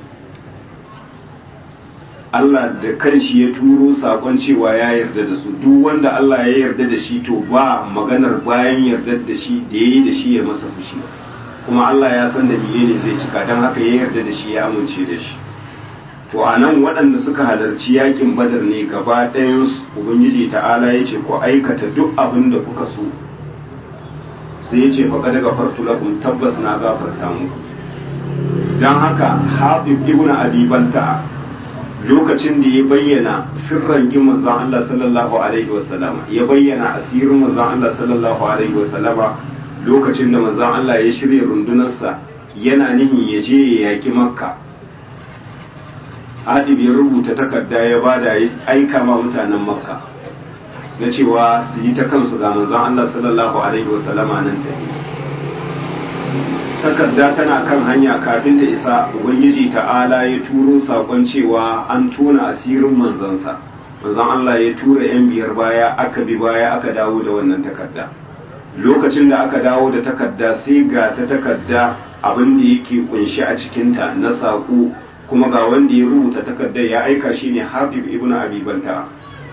Allah da kanshi ya turo sakon cewa ya yarda da su duk wanda Allah ya yarda da shi to ba maganar bayan yarda da shi da yayi da shi ya masa fushi kuma Allah ya san da ne zai cika don haka ya yarda da shi ya amince da shi to a nan waɗanda suka halarci yakin badar ne gaba ɗayan ubangiji ta'ala ya ce ku aikata duk abin da kuka so sai ya ce faƙa daga fartu lakum tabbas na gafarta muku don haka habib ibn abi balta lokacin da ya bayyana sirran yin manzon Allah sallallahu alaihi wasallama ya bayyana asirin manzon Allah sallallahu alaihi wasallama lokacin da manzon Allah ya shirya rundunarsa yana nihin ya je ya yaki makka hadib ya rubuta takarda ya bada ya aika ma mutanen makka na cewa su yi ta kansu ga manzon Allah sallallahu alaihi wasallama nan ta takarda tana kan hanya kafin ta isa ubangiji ta'ala ya turo sakon cewa an tona asirin manzansa manzon Allah ya tura yan biyar baya aka bi baya aka dawo da wannan takarda lokacin da aka dawo da takarda sai ga ta takarda abin da yake kunshi a cikinta na saƙo kuma ga wanda ya rubuta takardar ya aika shi ne habib ibn abi balta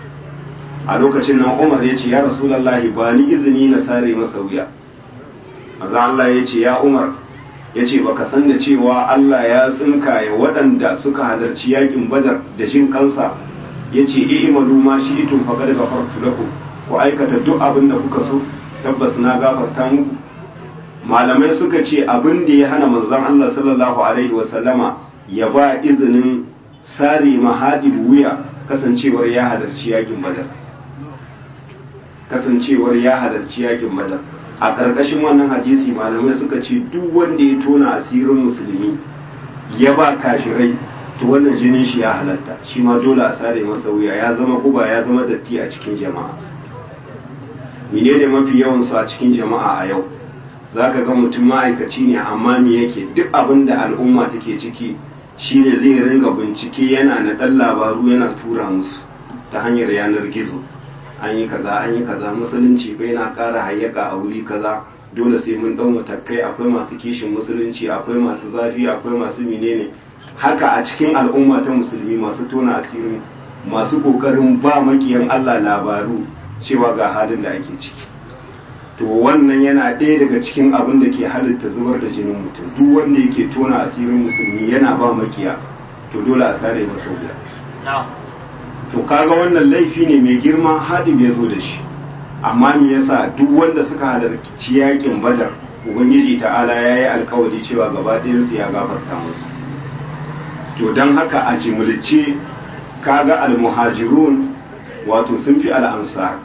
a lokacin nan umar ya ce ya rasulallahi ba ni izini na sare masa wuya maza Allah ya ce ya umar ya ce baka san da cewa Allah ya tsinkaye waɗanda suka halarci yakin badar da shin kansa ya ce i'malu ma shi tun faƙa daga farko lakum ku aikata duk abin da kuka so tabbas na gafarta muku malamai suka ce abin da ya hana manzon Allah sallallahu alaihi wasallama ya ba izinin sare mahadib wuya kasancewar ya halarci yakin badar kasancewar ya halarci yakin badar a ƙarƙashin wannan hadisi malamai suka ce duk wanda ya tona asirin musulmi ya ba kashirai to wannan jinin shi ya halatta shi ma dole a sare masa wuya ya zama guba ya zama datti a cikin jama'a menene mafi yawan su a cikin jama'a a yau zaka ga mutum ma'aikaci ne amma me yake duk abin da al'umma take ciki shine zai ringa bincike yana na ɗan labaru yana tura musu ta hanyar yanar gizo an yi kaza an yi kaza musulunci bai na ƙara hayyaka a wuri kaza dole sai mun ɗau matakai akwai masu kishin musulunci akwai masu zafi akwai masu menene haka a cikin al'umma ta musulmi masu tona asirin masu ƙoƙarin ba makiyan Allah labaru cewa ga halin da ake ciki to wannan yana ɗaya daga cikin abin da ke halitta zubar da jinin mutum duk wanda yake tona asirin musulmi yana ba makiya to dole a sare masa wuya to kaga wannan laifi ne mai girma haɗin ya zo da shi amma me yasa duk wanda suka halarci yakin badar ubangiji ta'ala ya yi alkawari cewa gaba ɗayansu ya gafarta musu to don haka a jimilce kaga almuhajirun wato sun fi al'ansar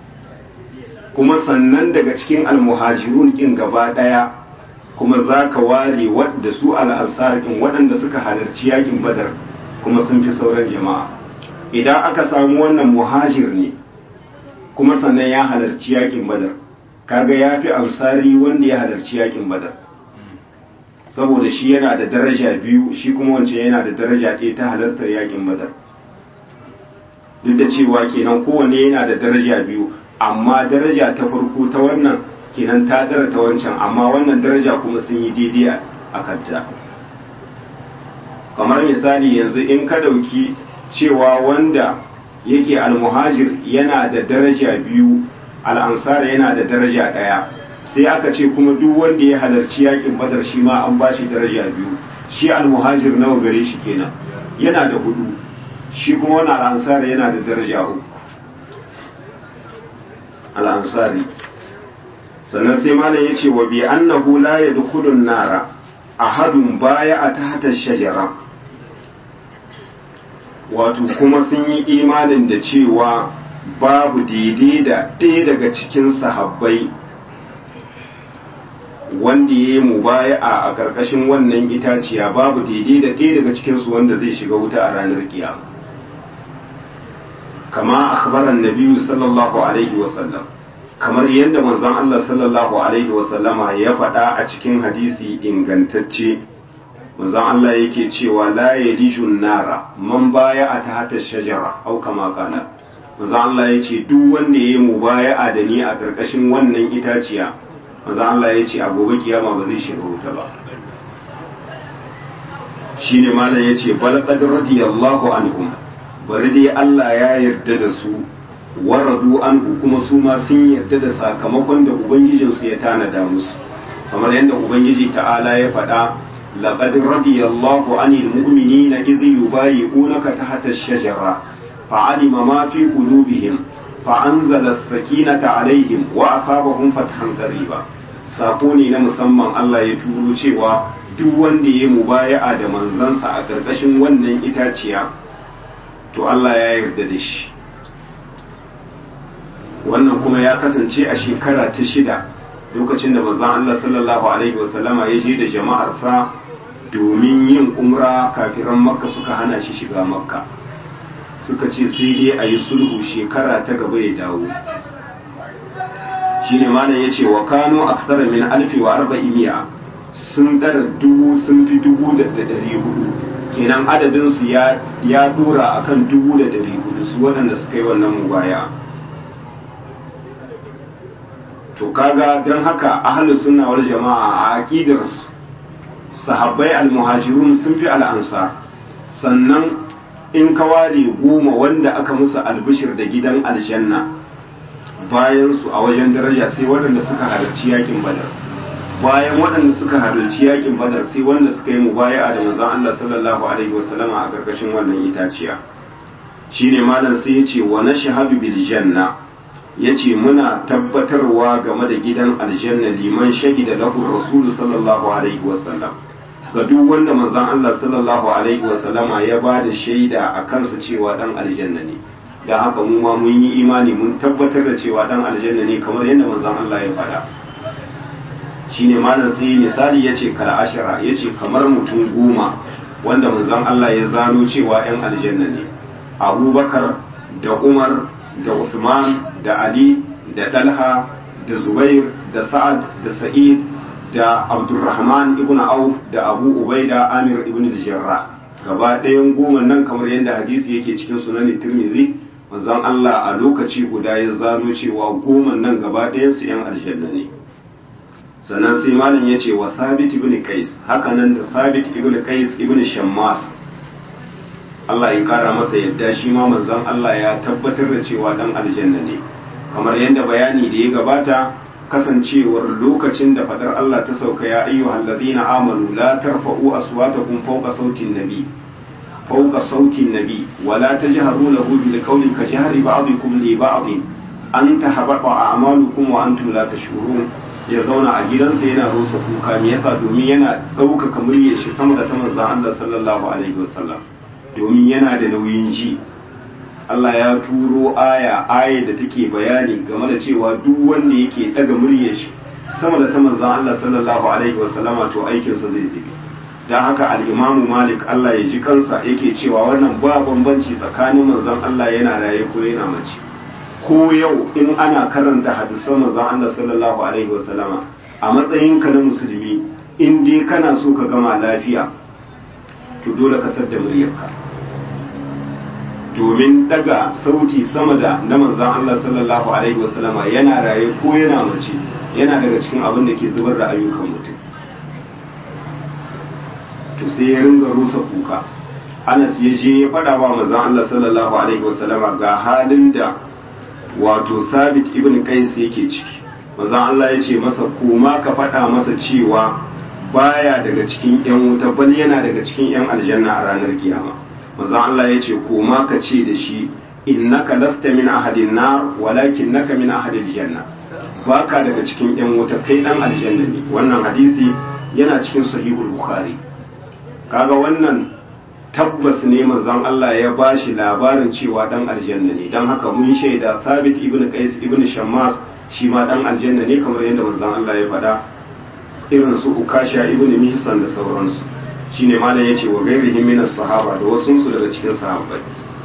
kuma sannan daga cikin almuhajirun kin gaba ɗaya kuma za ka ware wadda su al'ansar kin waɗanda suka halarci yakin badar kuma sun fi sauran jama'a idan aka samu wannan muhajir ne kuma sannan ya halarci yakin badar kaga ya fi ansari wanda ya halarci yakin badar saboda shi yana da daraja biyu shi kuma wancan yana da daraja ɗaya ta halartar yakin badar duk da cewa kenan kowanne yana da daraja biyu amma daraja ta farko ta wannan kenan ta dara ta wancan amma wannan daraja kuma sun yi daidai a kanta kamar misali yanzu in ka ɗauki cewa wanda yake almuhajir yana da daraja biyu al'ansar yana da daraja ɗaya sai aka ce kuma duk wanda ya halarci yakin badar shi ma an ba shi daraja biyu shi almuhajir nawa gare shi kenan yana da hudu shi kuma wani al'ansar yana da daraja uku al'ansari sannan sai malam ya ce wa bi annahu la yadkhulun nara ahadun baya a tahta shajara wato kuma sun yi imanin da cewa babu daidai da ɗaya daga cikin sahabbai wanda ya yi mubaya'a a ƙarƙashin wannan itaciya babu daidai da ɗaya daga cikinsu wanda zai shiga wuta a ranar kiyama kama akhbaran nabiyu sallallahu alaihi wasallam kamar yadda manzon Allah sallallahu alaihi wasallama ya faɗa a cikin hadisi ingantacce manzon Allah yake cewa la yalijun nara man baya a tahta shajara au kama kana manzon Allah yace duk wanda yayi mubaya'a da ni a karkashin wannan itaciya manzon Allah yace a gobe kiyama ba zai shiga wuta ba shine malam yace bal qad radiyallahu anhum bari dai Allah ya yarda da su waradu anhu kuma su ma sun yarda da sakamakon da ubangijinsu ya tanada musu kamar yadda ubangiji ta'ala ya faɗa laqad radiyallahu anil mu'minina idh yubayi'unaka tahta ash-shajara fa'alima ma fi qulubihim fa'anzala as-sakinata alaihim wa asabahum fathan qariba sako ne na musamman Allah ya turo cewa duk wanda ya mubaya'a da manzansa a ƙarƙashin wannan itaciya to Allah ya yarda da shi wannan kuma ya kasance a shekara ta shida lokacin da manzon Allah sallallahu alaihi wasallama ya je da jama'arsa domin yin umra kafiran makka suka hana shi shiga makka suka ce sai dai a yi sulhu shekara ta gaba ya dawo shine malam ya ce wa kano aksara min alfi wa arba'imiya sun dara dubu sun fi dubu da dari hudu kenan adadinsu ya ya dora akan dubu da dari hudu su waɗanda suka yi wannan mubaya to kaga don haka ahlus sunna wal jama'a a aqidarsu sahabbai almuhajirun sun fi al'ansar sannan in ka ware goma wanda aka musu albishir da gidan aljanna bayan su a wajen daraja sai waɗanda suka halarci yakin badar bayan waɗanda suka halarci yakin badar sai wanda suka yi mubaya'a da manzon Allah sallallahu alaihi wasallama a karkashin wannan itaciya shine malam sai yace wa nashhadu bil janna yace muna tabbatarwa game da gidan aljanna liman shahida lahu rasulu sallallahu alaihi wasallam ga duk wanda manzon Allah sallallahu alaihi wasallama ya ba da shaida a kansa cewa dan aljanna ne dan haka mu ma mun yi imani mun tabbatar da cewa dan aljanna ne kamar yadda manzon Allah ya faɗa shine malam sai misali yace kal ashara yace kamar mutum goma wanda manzon Allah ya zano cewa yan aljanna ne Abubakar da Umar da Usman da Ali da Dalha da Zubair da Sa'ad da Sa'id da Abdurrahman ibn Auf da Abu Ubaida Amir ibn al-Jarrah gaba ɗayan goma nan kamar yadda hadisi yake cikin sunan Tirmidhi manzon Allah a lokaci guda ya zano cewa goma nan gaba ɗayan su yan aljanna ne sannan sai malam ya ce wa Thabit ibn Qais haka nan da Thabit ibn Qais ibn Shammas Allah ya kara masa yadda shi ma manzon Allah ya tabbatar da cewa dan aljanna ne kamar yadda bayani da ya gabata kasancewar lokacin da fadar Allah ta sauka ya ayyuhal ladina amanu la tarfa'u aswatakum fawqa sautin nabi fawqa sautin nabi wa la tajharu lahu bil qawli ka jahri ba'dikum li ba'd an tahbata a'malukum wa antum la tashurun ya zauna a gidansa yana rusa kuka me yasa domin yana ɗaukaka muryar shi sama da ta manzon Allah sallallahu alaihi wasallam domin yana da nauyin ji Allah ya turo aya aya da take bayani game da cewa duk wanda yake daga muryar shi sama da ta manzon Allah sallallahu alaihi wasallama to aikinsa zai zube dan haka al-Imam Malik Allah ya ji kansa yake cewa wannan ba bambanci tsakanin manzon Allah yana raye ko yana mace ko yau in ana karanta hadisan manzon Allah sallallahu alaihi wasallama a matsayinka na musulmi in dai kana so ka gama lafiya to dole ka sadda muryarka domin daga sauti sama da na manzan Allah sallallahu alaihi wasallama yana raye ko yana mace yana daga cikin abin da ke zubar da ayyukan mutum to sai ya ringa rusa kuka Anas ya je ya faɗa wa manzan Allah sallallahu alaihi wasallama ga halin da wato Sabit ibn Qais yake ciki manzan Allah ya ce masa koma ka faɗa masa cewa baya daga cikin yan wuta bal yana daga cikin yan aljanna a ranar kiyama manzon Allah ya ce koma ka ce da shi innaka lasta min ahadin nar walakin naka min ahadil janna baka daga cikin yan wuta kai dan aljanna ne wannan hadisi yana cikin sahihul bukhari kaga wannan tabbas ne manzon Allah ya bashi labarin cewa dan aljanna ne dan haka mun shaida Sabit ibn Qais ibn Shammas shi ma dan aljanna ne kamar yadda manzon Allah ya faɗa irin su Ukasha ibn Mihsan da sauransu shine malam yace wa gairihim minas sahaba da wasu su daga cikin sahabbai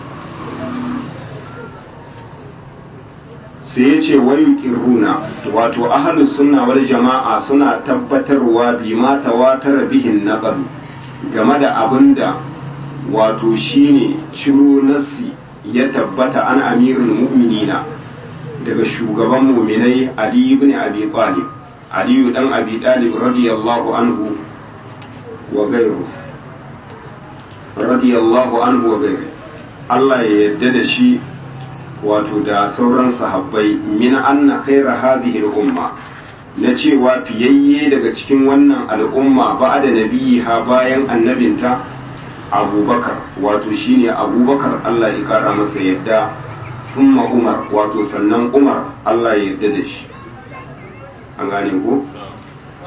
sai yace wayu kirhuna wato ahlus sunna wal jama'a suna tabbatarwa bi ma tawatara bihin naqal game da abinda wato shine ciro nassi ya tabbata an amirul mu'minina daga shugaban mu'minai ali ibn abi talib ali dan abi talib radiyallahu anhu wa gairu radiyallahu anhu wa gairu Allah ya yarda da shi wato da sauran sahabbai min anna khaira hadhihi al-umma na cewa fiyayye daga cikin wannan al'umma ba da nabiha bayan annabinta abubakar wato shine abubakar Allah ya kara masa yadda thumma umar wato sannan umar Allah ya yarda da shi an gane ko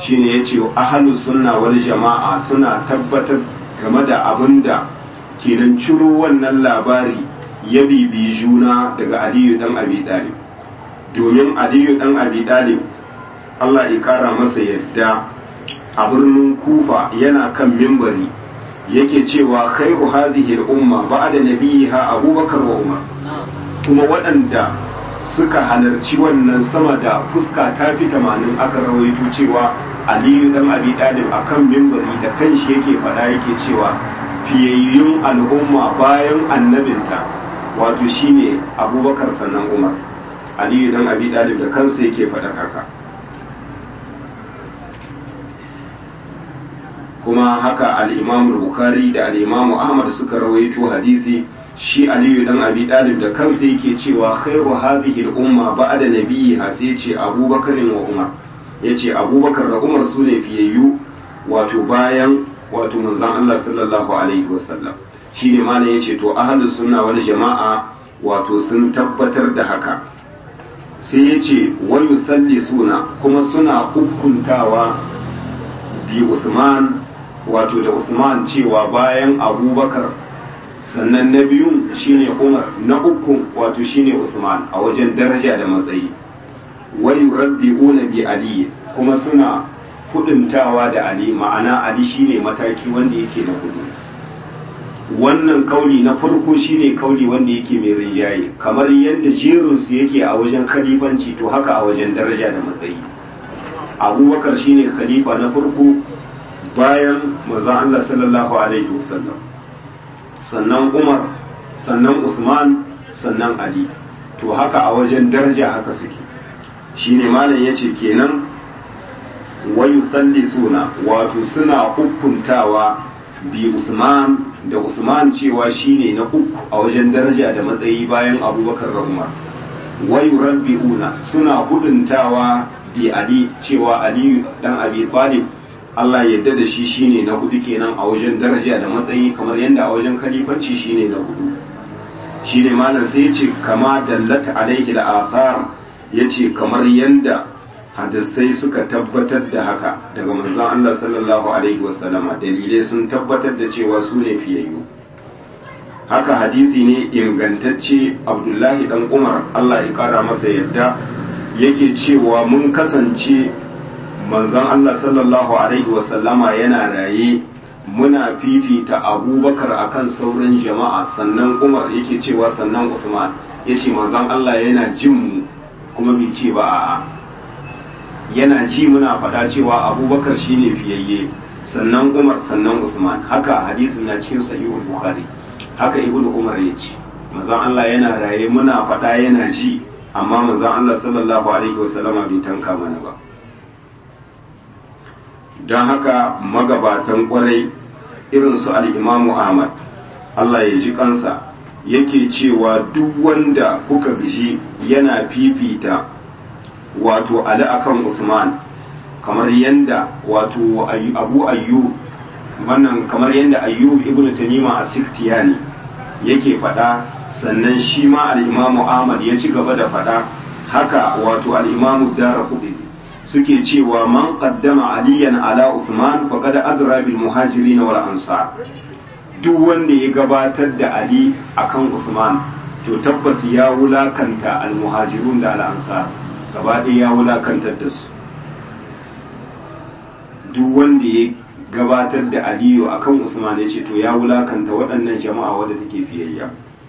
shine yace ahlus sunna wal jama'a suna tabbatar game da abinda kenan ciro wannan labari ya bibi juna daga Aliyu dan Abi Talib domin Aliyu dan Abi Talib Allah ya kara masa yadda a birnin Kufa yana kan mimbari yake cewa khairu hadhihi al-umma ba'da nabiyiha Abubakar wa Umar kuma waɗanda suka halarci wannan sama da fuska ta fi tamanin aka rawaito cewa aliyu dan abi dalib a kan mimbari da kanshi yake faɗa yake cewa fiyayyun al'umma bayan annabinta wato shine abubakar sannan umar aliyu dan abi dalib da kansa yake faɗa haka kuma haka al-imam bukhari da al-imam ahmad suka rawaito hadisi shi aliyu dan abi dalib da kansa yake cewa khairu hadhihi al-umma ba'da nabiyha sai yace abubakar wa umar yace abubakar da umar su ne fiyayyu wato bayan wato manzon Allah sallallahu alaihi wasallam shine malam yace to ahlus sunna wal jama'a wato sun tabbatar da haka sai yace wa yusallisuna kuma suna hukuntawa bi Usman wato da Usman cewa bayan Abubakar sannan na biyun shine Umar na uku wato shine Usman a wajen daraja da matsayi wa yurabbi'una bi Ali kuma suna huduntawa da Ali ma'ana Ali shine mataki wanda yake na hudu wannan kauli na farko shine kauli wanda yake mai rinjaye kamar yadda jerinsu yake a wajen khalifanci to haka a wajen daraja da matsayi abubakar shine khalifa na farko bayan manzon Allah sallallahu alaihi wasallam sannan umar sannan usman sannan ali to haka a wajen daraja haka suke shine malam yace kenan wayu suna wato suna hukuntawa bi usman da usman cewa shine na uku a wajen daraja da matsayi bayan abubakar da umar wayu rabbi'una suna huduntawa bi ali cewa ali dan abi talib Allah yadda da shi shine na hudu kenan a wajen daraja da matsayi kamar yadda a wajen khalifanci shine na hudu shine malam sai yace kama dallata alaihi al-athar yace kamar yadda hadisai suka tabbatar da haka daga manzon Allah sallallahu alaihi wasallama dalilai sun tabbatar da cewa su ne fiyayyu haka hadisi ne ingantacce Abdullahi dan Umar Allah ya kara masa yadda yake cewa mun kasance manzon Allah sallallahu alaihi wasallama yana raye muna fifita abubakar akan sauran jama'a sannan umar yake cewa sannan usman yace manzon Allah yana jin mu kuma bai ce ba a'a yana ji muna faɗa cewa abubakar shine fiyayye sannan umar sannan usman haka hadisin na cikin sahihul bukhari haka ibnu umar ya ce manzon Allah yana raye muna faɗa yana ji amma manzon Allah sallallahu alaihi wasallama bai tanka mana ba don haka magabatan kwarai irin su al'imamu ahmad Allah ya ji kansa yake cewa duk wanda kuka gishi yana fifita wato ali akan usman kamar yanda wato abu ayyu wannan kamar yanda ayyub ibn tamima a siktiyani yake faɗa sannan shi ma al'imamu ahmad ya ci gaba da faɗa haka wato al'imamu dara kudin suke cewa man qaddama aliyan ala usman faqad adra bil muhajirin wal ansar duk wanda ya gabatar da ali akan usman to tabbas ya wulakanta al muhajirun da al ansar gaba ɗaya ya wulakantar da su duk wanda ya gabatar da aliyu akan usman ya ce to ya wulakanta waɗannan jama'a wadda take fiyayya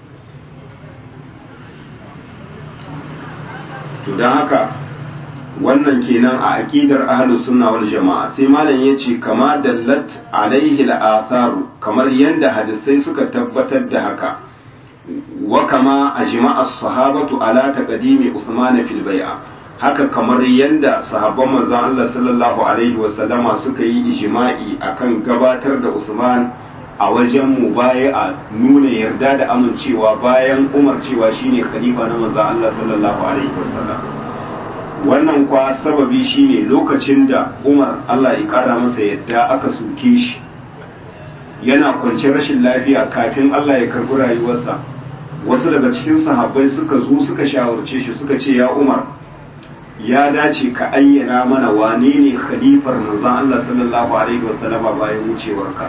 to don haka wannan kenan a aqidar ahlus sunna wal jama'a sai malam yace kama dallat alaihi al-atharu kamar yanda hadisai suka tabbatar da haka wa kama ajma'a as-sahabatu ala taqdimi Uthman fil bai'a haka kamar yanda sahabban manzon Allah sallallahu alaihi wa sallama suka yi ijma'i akan gabatar da Usman a wajen mubayi'a nuna yarda da amincewa bayan Umar cewa shine khalifa na manzon Allah sallallahu alaihi wa sallam wannan kwa sababi shine lokacin da umar allah ya kara masa yadda aka soke shi yana kwance rashin lafiya kafin allah ya karbi rayuwarsa wasu daga cikin sahabbai suka zo suka shawarce shi suka ce ya umar ya dace ka ayyana mana wane ne khalifar manzon Allah sallallahu alaihi wasallama bayan wucewarka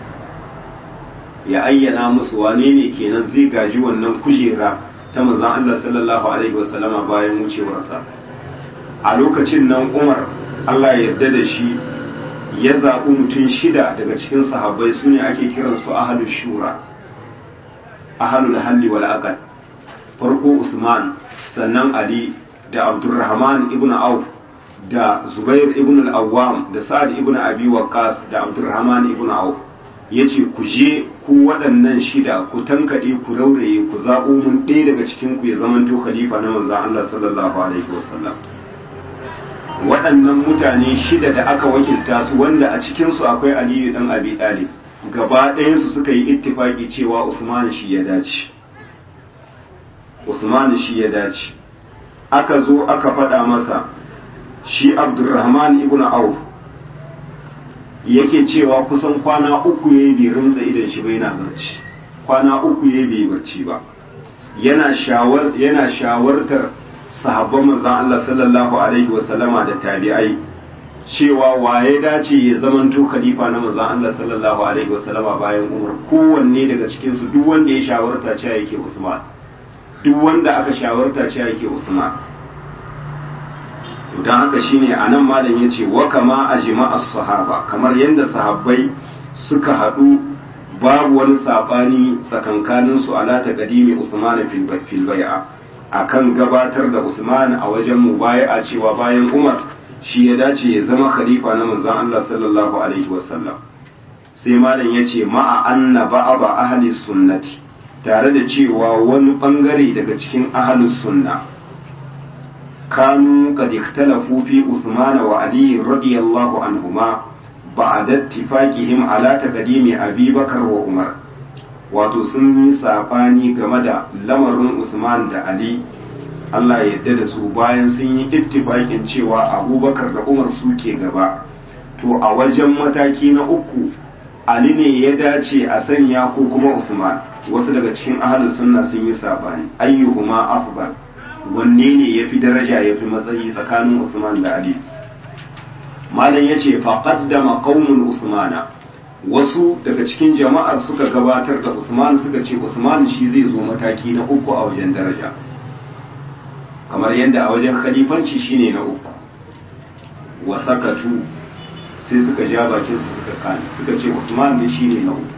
ya ayyana musu wane ne kenan zai gaji wannan kujera ta manzon Allah sallallahu alaihi wasallama bayan wucewarsa a lokacin nan Umar Allah ya yarda da shi ya zaɓi mutum shida daga cikin sahabbai su ne ake kiransu ahalul shura ahalul halli wal aqal farko Usman sannan Ali da Abdurrahman ibn Auf da Zubair ibn al-Awwam da Sa'ad ibn Abi Waqqas da Abdurrahman ibn Auf yace ku je ku waɗannan shida ku tankaɗe ku rauraye ku zaɓo mun ɗaya daga cikin ku ya zamanto khalifa na manzon Allah sallallahu alaihi wasallam waɗannan mutane shida da aka wakilta su wanda a cikinsu akwai aliyu ɗan abi ɗalib gaba ɗayansu suka yi ittifaki cewa usman shi ya dace usman shi ya dace aka zo aka faɗa masa shi abdurrahman ibn auf yake cewa kusan kwana uku ya yi bai rinsa idan shi bai na barci kwana uku ya bai barci ba yana shawartar sahabban manzon Allah sallallahu alaihi wasallama da tabi'ai cewa waye dace ya zamanto khalifa na manzon Allah sallallahu alaihi wasallama bayan Umar kowanne daga cikin su duk wanda ya shawarta cewa yake Usman duk wanda aka shawarta cewa yake Usman to dan haka shine anan malam yace wa kama ajma as-sahaba kamar yanda sahabbai suka hadu babu wani sabani tsakankanin su ala taqdimi Usman fil bai'a akan gabatar da Usman a wajen mubaya'a cewa bayan Umar shi ya dace ya zama khalifa na manzon Allah sallallahu alaihi wasallam sai malam yace ma'a anna ba'aba ahli sunnati tare da cewa wani bangare daga cikin ahli sunna kanu qad ikhtalafu fi Uthman wa Ali radiyallahu anhuma ba'da ittifaqihim ala taqdimi Abi Bakar wa Umar wato sun yi saɓani game da lamarin Usman da Ali Allah ya yarda da su bayan sun yi ittifaƙin cewa abubakar da umar suke gaba to a wajen mataki na uku Ali ne ya dace a sanya ko kuma Usman wasu daga cikin ahalus sunna sun yi saɓani ayyuhuma afdal wanne ne yafi daraja yafi matsayi tsakanin Usman da Ali malam yace fa qaddama qaumun usmana wasu daga cikin jama'ar suka gabatar da Usman suka ce Usman shi zai zo mataki na uku a wajen daraja kamar yadda a wajen khalifanci shine na uku wa sakatu sai suka ja bakin su suka kane suka ce Usman ne shine na uku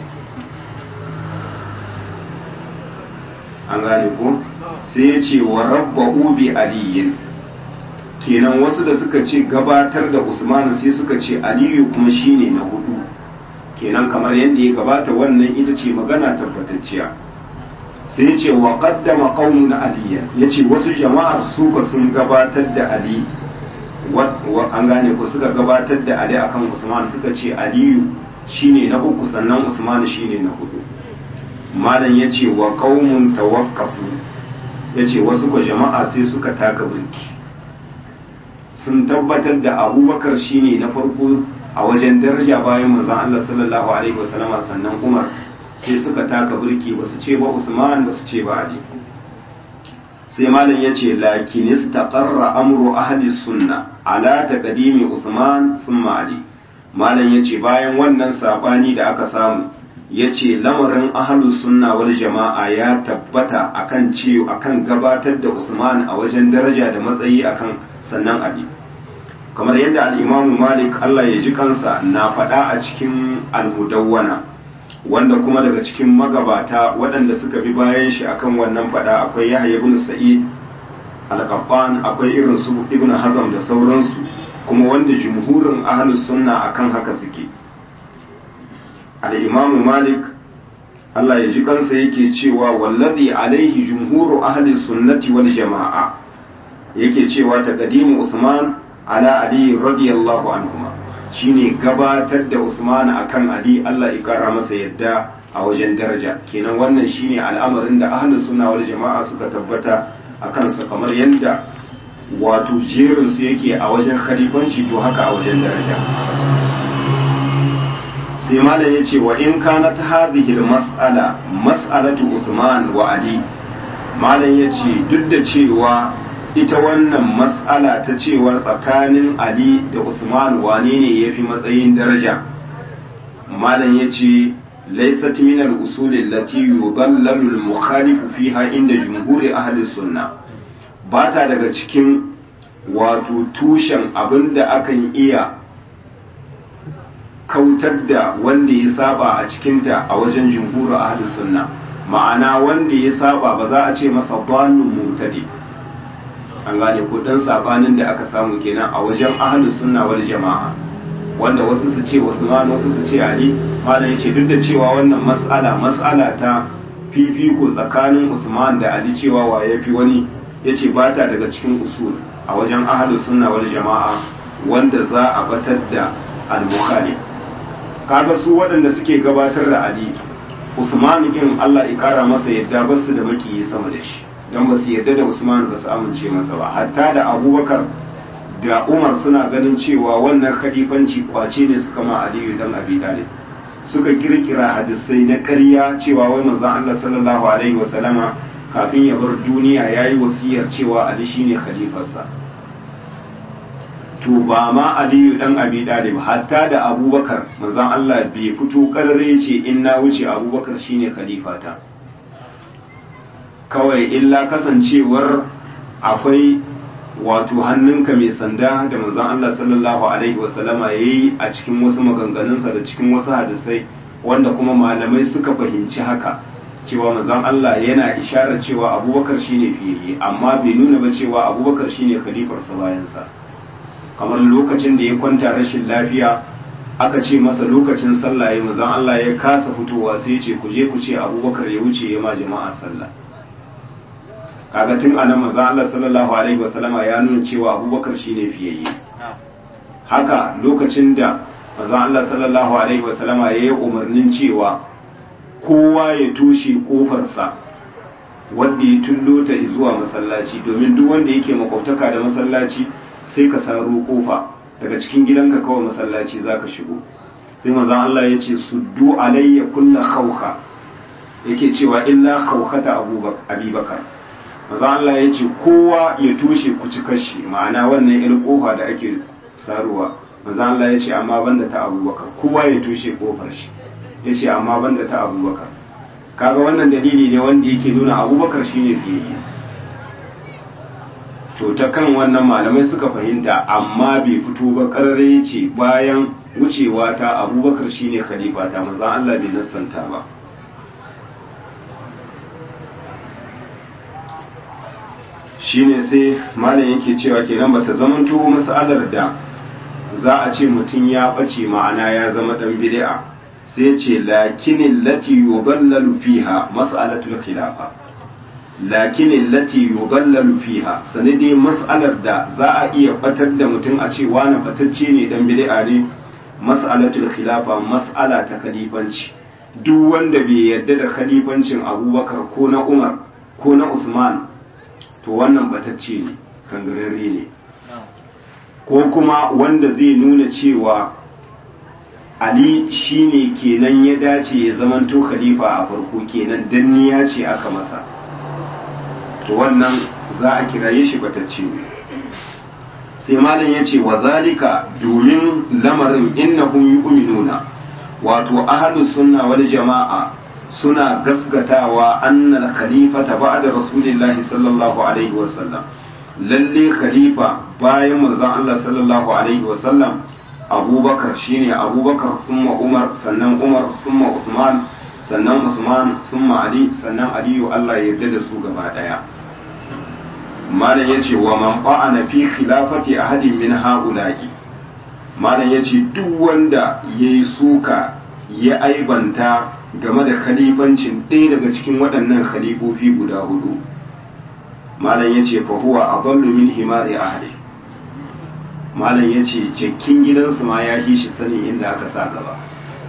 an gane ko sai ya ce wa rabbahu bi aliyin kenan wasu da suka ce gabatar da Usman sai suka ce Aliyu kuma shine na hudu kenan kamar yadda ya gabata wannan ita ce magana tabbatacciya sai ce wa qaddama qaumun aliya yace wasu jama'ar suka sun gabatar da ali wa an gane ku suka gabatar da ali akan usman suka ce aliyu shine na uku sannan usman shine na hudu malam yace wa qaumun tawaqqafu yace wasu ko jama'a sai suka taka burki sun tabbatar da abubakar shine na farko a wajen daraja bayan manzon Allah sallallahu alaihi wasallam sannan Umar sai suka taka burki ba su ce ba Usman ba su ce ba Ali sai malam yace lakin istaqarra amru ahli sunna ala taqdimi Usman thumma Ali malam yace bayan wannan sabani da aka samu yace lamarin ahlus sunna wal jama'a ya tabbata akan ce akan gabatar da Usman a wajen daraja da matsayi akan sannan Ali kamar yadda al'imamu malik Allah ya ji kansa na faɗa a cikin almudawwana wanda kuma daga cikin magabata waɗanda suka bi bayan shi akan wannan faɗa akwai yahya ibn sa'id al-qattan akwai irin su ibn hazam da sauransu kuma wanda jumhurin ahlus sunna akan haka suke al-imamu malik Allah ya ji kansa yake cewa wallazi alaihi jumhuru ahli sunnati wal jama'a yake cewa taqdimu usman ala ali radiyallahu anhuma shine gabatar da usman akan ali Allah ya kara masa yadda a wajen daraja kenan wannan shine al'amarin da ahlus sunna wal jama'a suka tabbata akan sa kamar yadda wato jerin su yake a wajen khalifanci to haka a wajen daraja sai malam ya ce wa in kanat hadhihi mas'ala mas'alatu Usman wa Ali malam ya ce duk da cewa ita wannan mas'ala ta cewa tsakanin ali da usman wane ne ya fi matsayin daraja malam ya ce laisat min al-usul allati yudallalu al-mukhalifu fiha inda jumhuri ahli sunna ba ta daga cikin wato tushen abinda akan iya kautar da wanda ya saba a cikinta a wajen jumhuri ahli sunna ma'ana wanda ya saba ba za a ce masa dhalun mutadi an gane ko dan sabanin da aka samu kenan a wajen ahli sunna wal jama'a wanda wasu su ce Usman wasu su ce Ali malam yace duk da cewa wannan mas'ala mas'ala ta fifiko tsakanin Usman da Ali cewa wa yafi wani yace ba ta daga cikin usul a wajen ahlus sunna wal jama'a wanda za a batar da al-bukhari kaga su waɗanda suke gabatar da Ali Usman din Allah ya kara masa yadda basu da maki sama da shi dan ba su yadda da Usman ba su amince masa ba hatta da Abubakar da umar suna ganin cewa wannan khalifanci kwace ne suka ma aliyu dan abi talib suka kirkira hadisai na ƙarya cewa wai manzon Allah sallallahu alaihi wasallama kafin ya bar duniya yayi wasiyar cewa ali shine khalifarsa to ba ma aliyu dan abi talib hatta da abubakar manzon Allah bai fito karre ce in na wuce abubakar shine khalifata kawai illa kasancewar akwai wato hannunka mai sanda da manzon Allah sallallahu alaihi wasallama yayi a cikin wasu maganganunsa da cikin wasu hadisai wanda kuma malamai suka fahimci haka cewa manzon Allah yana isharar cewa Abubakar shine fiye amma bai nuna ba cewa Abubakar shine khalifarsa bayansa kamar lokacin da ya kwanta rashin lafiya aka ce masa lokacin sallah ya manzon Allah ya kasa fitowa sai ya ce ku je ku ce Abubakar ya wuce ya ma jama'a sallah kaga tun anan manzo Allah sallallahu alaihi wasallama ya nuna cewa Abubakar shine fiyayye haka lokacin da manzo Allah sallallahu alaihi wasallama ya yi umarnin cewa kowa ya tushe kofarsa wanda ya tullo ta zuwa masallaci domin duk wanda yake makwabtaka da masallaci sai ka saro kofa daga cikin gidanka kawai masallaci zaka shigo sai manzo Allah ya ce suddu alayya kullu khawka yake cewa illa khawkata abubakar maza Allah ya ce kowa ya tushe kuci kashi ma'ana wannan irin kofa da ake saruwa maza Allah ya ce amma banda ta abubakar kowa ya tushe kofar shi ya ce amma banda ta abubakar kaga wannan dalili ne wanda yake nuna abubakar shine fiye to ta kan wannan malamai suka fahimta amma bai fito ba karare ya ce bayan wucewa ta abubakar shine khalifa ta maza Allah bai nassanta ba shine sai malam yake cewa kenan bata zamanto mas'alar da za a ce mutum ya bace ma'ana ya zama dan bid'a sai ce lakinin lati yudallalu fiha mas'alatul khilafa lakinin lati yudallalu fiha sanadi mas'alar da za a iya batar da mutum a ce wani fatacce ne dan bid'a ne mas'alatul khilafa mas'ala ta khalifanci duk wanda bai yarda da khalifancin abubakar ko na umar ko na usman to wannan batacce ne kangararre ne ko kuma wanda zai nuna cewa ali shine kenan ya dace ya zamanto khalifa a farko kenan danniya ce aka masa to wannan za a kiraye shi batacce ne sai malam ya ce wa zalika domin lamarin innahum yu'minuna wato ahlus sunna wal jama'a suna gasgatawa annal khalifata ba'da rasulillahi sallallahu alaihi wasallam lalle khalifa bayan manzon Allah sallallahu alaihi wasallam abubakar shine abubakar thumma umar sannan umar thumma usman sannan usman thumma ali sannan aliyu Allah ya yarda da su gaba daya malam yace wa man fa'ana fi khilafati ahadin min haula'i malam yace duk wanda yayi suka ya aibanta game da khalifancin ɗaya daga cikin waɗannan khalifofi guda hudu malam ya ce fahuwa a ballu min himari ahli malam ya ce jakkin gidansu ma ya fi shi sanin inda aka sa gaba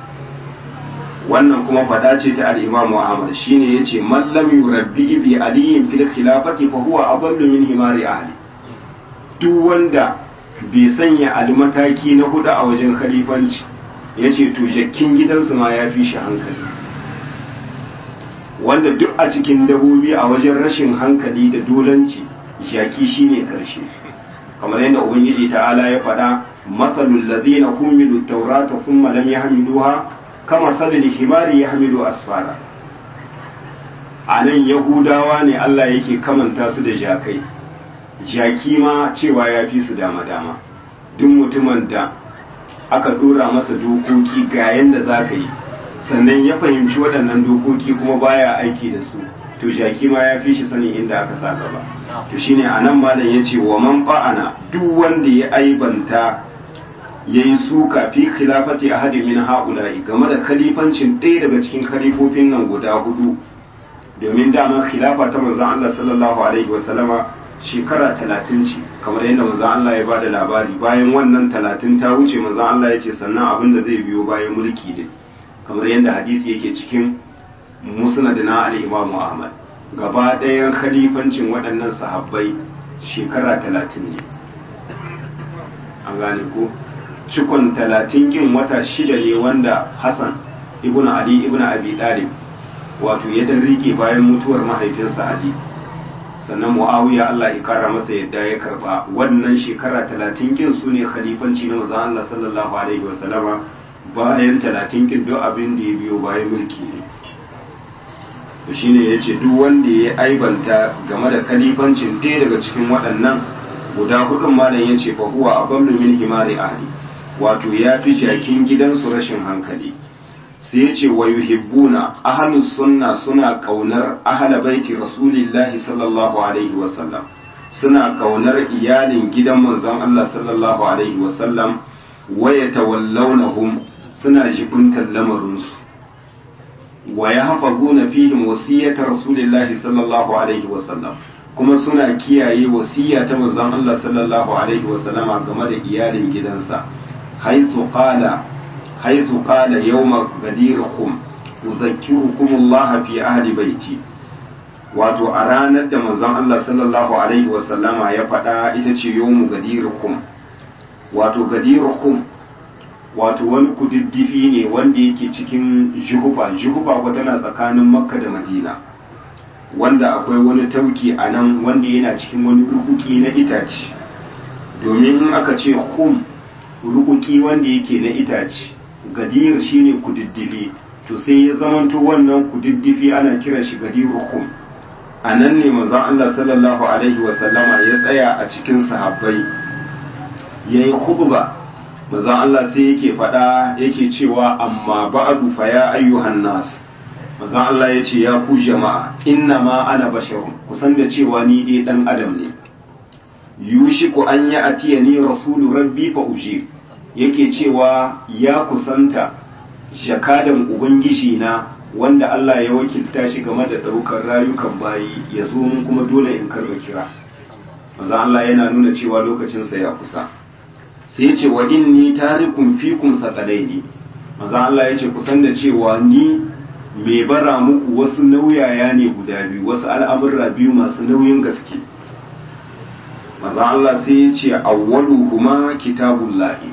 wannan kuma fada ce ta al'imamu ahmad shine ya ce mallam yurabbi bi aliyin fil khilafati fahuwa a ballu min himari ahli duk wanda bai sanya ali mataki na hudu a wajen khalifanci ya ce to jakkin gidansu ma ya fi shi hankali wanda duk a cikin dabobi a wajen rashin hankali da dolanci jaki shine karshe kamar yadda ubangiji ta'ala ya faɗa matsalul ladina humilu taurata thumma lam yahmiluha kama salil himari yahmilu asfara a nan yahudawa ne Allah yake kamanta su da jakai jaki ma cewa ya fi su dama dama duk mutumin da aka dora masa dokoki ga yanda za ka yi sannan ya fahimci waɗannan dokoki kuma baya aiki da su to jaki ma ya fi shi sanin inda aka sa gaba to shine anan malam yace wa man fa'ana duk wanda ya aibanta yayi suka fi khilafati ahadi min haula'i game da khalifancin ɗaya daga cikin khalifofin nan guda hudu domin dama khilafa ta manzon Allah sallallahu alaihi wa sallama shekara talatin ce kamar yadda manzon Allah ya bada labari bayan wannan talatin ta wuce manzon Allah ya ce sannan abin da zai biyo bayan mulki ne kamar yadda hadisi yake cikin musnad na al-Imam Ahmad gaba ɗayan khalifancin waɗannan sahabbai shekara talatin ne an gane ko cikon talatin kin wata shida ne wanda Hassan ibn Ali ibn Abi Talib wato ya dan rike bayan mutuwar mahaifinsa Ali sannan Muawiya Allah ya kara masa yadda ya karba wannan shekara talatin kin su ne khalifanci na manzon Allah sallallahu alaihi wasallama bayan talatin kin duk abin da ya biyo bayan mulki ne to shine yace duk wanda ya aibanta game da khalifancin ɗaya daga cikin waɗannan guda hudun malam yace fa huwa adallu min himari ahli wato ya fi jakin gidansu rashin hankali sai ya ce wa yuhibbuna ahlus sunna suna kaunar ahla baiti rasulillahi sallallahu alaihi wasallam suna kaunar iyalin gidan manzon Allah sallallahu alaihi wasallam wa yatawallawnahum suna jibuntar lamarinsu wa yahfazuna fihim wasiyata rasulillahi sallallahu alaihi wasallam kuma suna kiyaye wasiya ta manzon Allah sallallahu alaihi wasallama game da iyalin gidansa haythu qala حيث قال يوم غديركم أذكركم الله في أهل بيتي wato a ranar da manzon Allah sallallahu alaihi wasallama ya faɗa ita ce yawmu gadirukum wato gadirukum wato wani kududdufi ne wanda yake cikin juhufa juhufa ko tana tsakanin makka da madina wanda akwai wani tauki a nan wanda yana cikin wani rukuki na itace domin in aka ce hum rukuki wanda yake na itace gadir shine kududdufi to sai ya zamanto wannan kududdufi ana kiran shi gadirukum a nan ne manzon Allah sallallahu alaihi wasallama ya tsaya a cikin sahabbai yayi khutba manzon Allah sai yake faɗa yake cewa amma ba'du fa ya ayyuhan nas manzon Allah ya ce ya ku jama'a inna ma ana basharun kusan da cewa ni dai dan adam ne yushiku an ya atiyani rasulu rabbi fa ujib yake cewa ya kusanta jakadan ubangiji na wanda Allah ya wakilta shi game da ɗaukar rayukan bayi ya zo mun kuma dole in karba kira maza Allah yana nuna cewa lokacinsa ya kusa sai ya ce wa inni tarikum fikum saqalaini maza Allah ya ce kusan da cewa ni mai bara muku wasu nauyaya ne guda biyu wasu al'amurra biyu masu nauyin gaske maza Allah sai ya ce awwaluhuma kitabullahi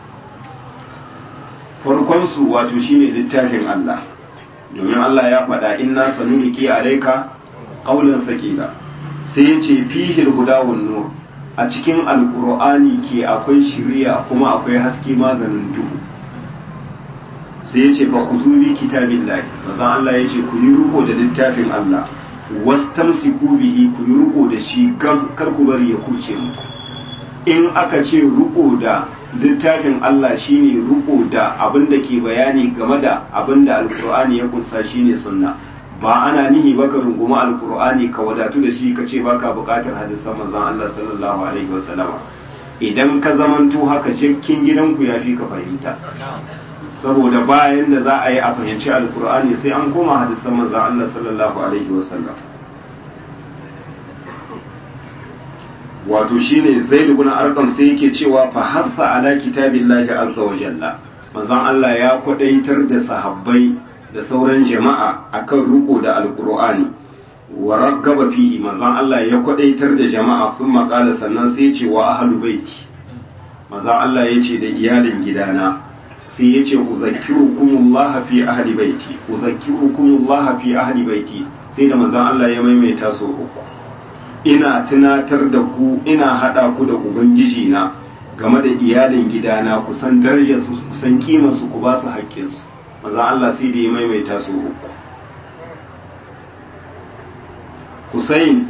farkonsu wato shine littafin Allah domin Allah ya faɗa inna sanuliki alayka qawlan sakila sai ya ce fihi huda wan nur a cikin alqur'ani ke akwai shiriya kuma akwai haske maganin duhu sai ya ce fa khuzu bi kitabillahi manzo Allah ya ce ku yi riko da littafin Allah wastamsiku bihi ku yi riko da shi gam kar ku bari ya kuce muku in aka ce riko da littafin Allah shine riko da abin da ke bayani game da abin da alkur'ani ya kunsa shine sunna ba ana nihi baka runguma alkur'ani ka wadatu da shi ka ce baka bukatar hadisan manzon Allah sallallahu alaihi wasallama idan ka zamanto haka cikin gidanku ya fi ka fahimta saboda bayan da za a yi a fahimci alkur'ani sai an koma hadisan manzon Allah sallallahu alaihi wasallam wato shine zaid ibn arqam sai yake cewa fa hassa ala kitabillahi azza wa jalla manzon Allah ya kwadaitar da sahabbai da sauran jama'a akan riko da alqur'ani wa raggaba fihi manzon Allah ya kwadaitar da jama'a sun makala sannan sai ya ce wa ahlu baiti manzon Allah ya ce da iyalin gidana sai ya ce uzakkirukumullah fi ahli baiti uzakkirukumullah fi ahli baiti sai da manzon Allah ya maimaita so uku ina tunatar da ku ina hada ku da ubangiji na game da iyalin gidana ku san darajar su ku san kimar su ku ba su haƙƙin su manzon Allah sai da ya maimaita su uku Hussein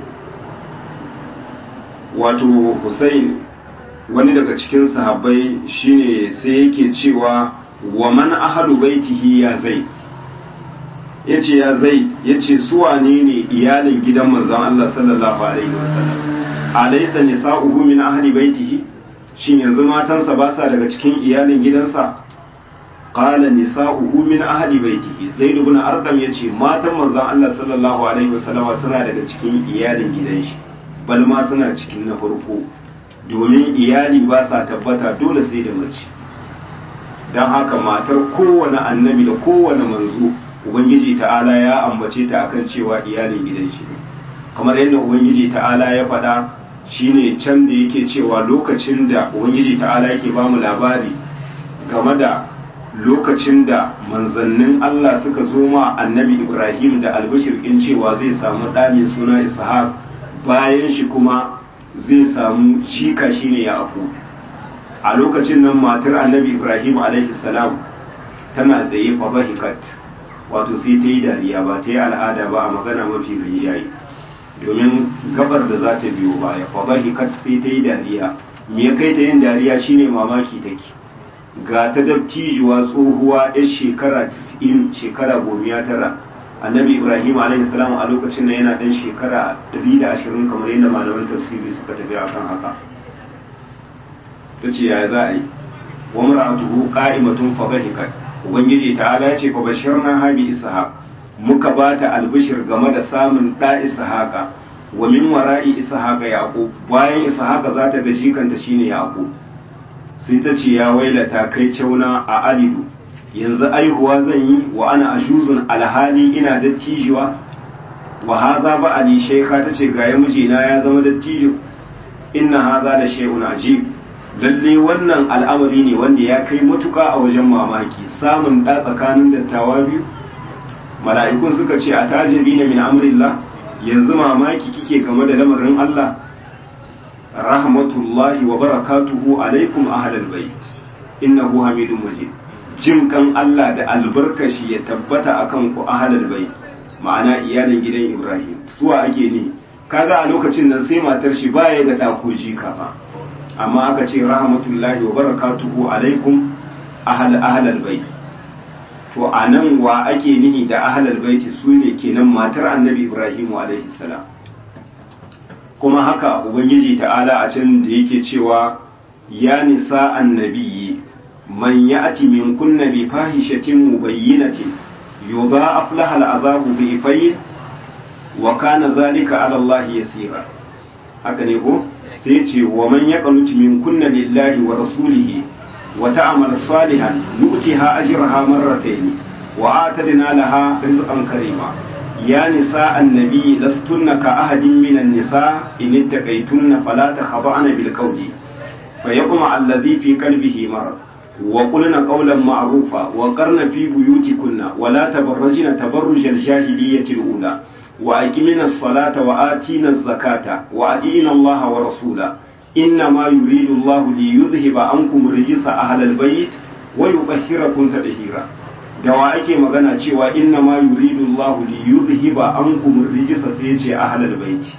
wato Hussein wani daga cikin sahabbai shine sai yake cewa wa man ahlu baitihi ya zai yace ya zai yace su wane ne iyalin gidan manzon Allah sallallahu alaihi wasallam alaysa nisa'uhu min ahli baitihi shin yanzu matansa ba sa daga cikin iyalin gidansa qala nisa'uhu min ahli baitihi zaid ibn arqam yace matan manzon Allah sallallahu alaihi wasallam suna daga cikin iyalin gidan shi bal ma suna cikin na farko domin iyali ba sa tabbata dole sai da mace don haka matar kowane annabi da kowane manzo ubangiji ta'ala ya ambace ta akan cewa iyalin gidan shi ne kamar yadda ubangiji ta'ala ya faɗa shine can da yake cewa lokacin da ubangiji ta'ala yake ba mu labari game da lokacin da manzannin Allah suka zo ma annabi Ibrahim da albashir in cewa zai samu ɗa mai suna Ishaq bayan shi kuma zai samu shika shine Yaqub a lokacin nan matar annabi Ibrahim alaihi salam tana tsaye fa bahikat wato sai ta yi dariya ba ta yi al'ada ba a magana mafi rinjaye domin gabar da za ta biyo baya fa bahikat sai ta yi dariya me ya kai ta yin dariya shine mamaki take ga ta dattijuwa tsohuwa yar shekara 90 shekara gomiya tara annabi ibrahim alaihi salam a lokacin nan yana dan shekara 120 kamar yadda malaman tafsiri suka tafi akan haka tace ya za a yi wa mar'atuhu qa'imatun fa bahikat ubangiji ta'ala ya ce fa bashirna habi ishaq muka bata albishir game da samun da ishaqa wa min wara'i ishaqa yaqub bayan ishaqa za ta ga jikanta shine yaqub sai ta ce ya wailata kai cauna a alidu yanzu aihuwa zan yi wa ana ashuzun alhali ina dattijuwa wa haza ba ali shaykha ta ce ga mijina ya zama dattijo inna haza da shay'un ajib lalle wannan al'amari ne wanda ya kai matuka a wajen mamaki samun da tsakanin dattawa biyu mala'ikun suka ce a tajibi na min amrillah yanzu mamaki kike game da lamarin Allah rahmatullahi wa barakatuhu alaikum ahlal bait innahu hamidun majid jin kan Allah da albarkashi ya tabbata akan ku ahlal bait ma'ana iyalin gidan Ibrahim suwa ake ne kaga a lokacin nan sai matar shi baya da dako jika ba amma aka ce rahmatullahi wa barakatuhu alaikum ahl ahlal bait to anan wa ake nihi da ahlal bait su ne kenan matar annabi Ibrahim alaihi salam kuma haka ubangiji ta'ala a can da yake cewa ya nisa annabiyyi man ya'ti min kunna bi fahishatin mubayyinatin yudha'af laha al'azabu bi fayn wa kana dhalika 'ala Allah yasira haka ne ko sai ce wa man yaqnutu min kunna lillahi wa rasulihi wa ta'mal salihan nu'tiha ajraha marratayn wa atadna laha rizqan karima يا نساء النبي لستن كأحد من النساء إن اتقيتن فلا تخضعن بالقول فيطمع الذي في قلبه مرض وقلن قولا معروفا وقرن في بيوتكن ولا تبرجن تبرج الجاهلية الأولى وأقمنا الصلاة وآتينا الزكاة وأطيعنا الله ورسوله إنما يريد الله ليذهب عنكم رجس أهل البيت ويطهركم تطهيرا da wa ake magana cewa inna ma yuridu Allah li yuzhiba ankum rijsa sai yace ahlal baiti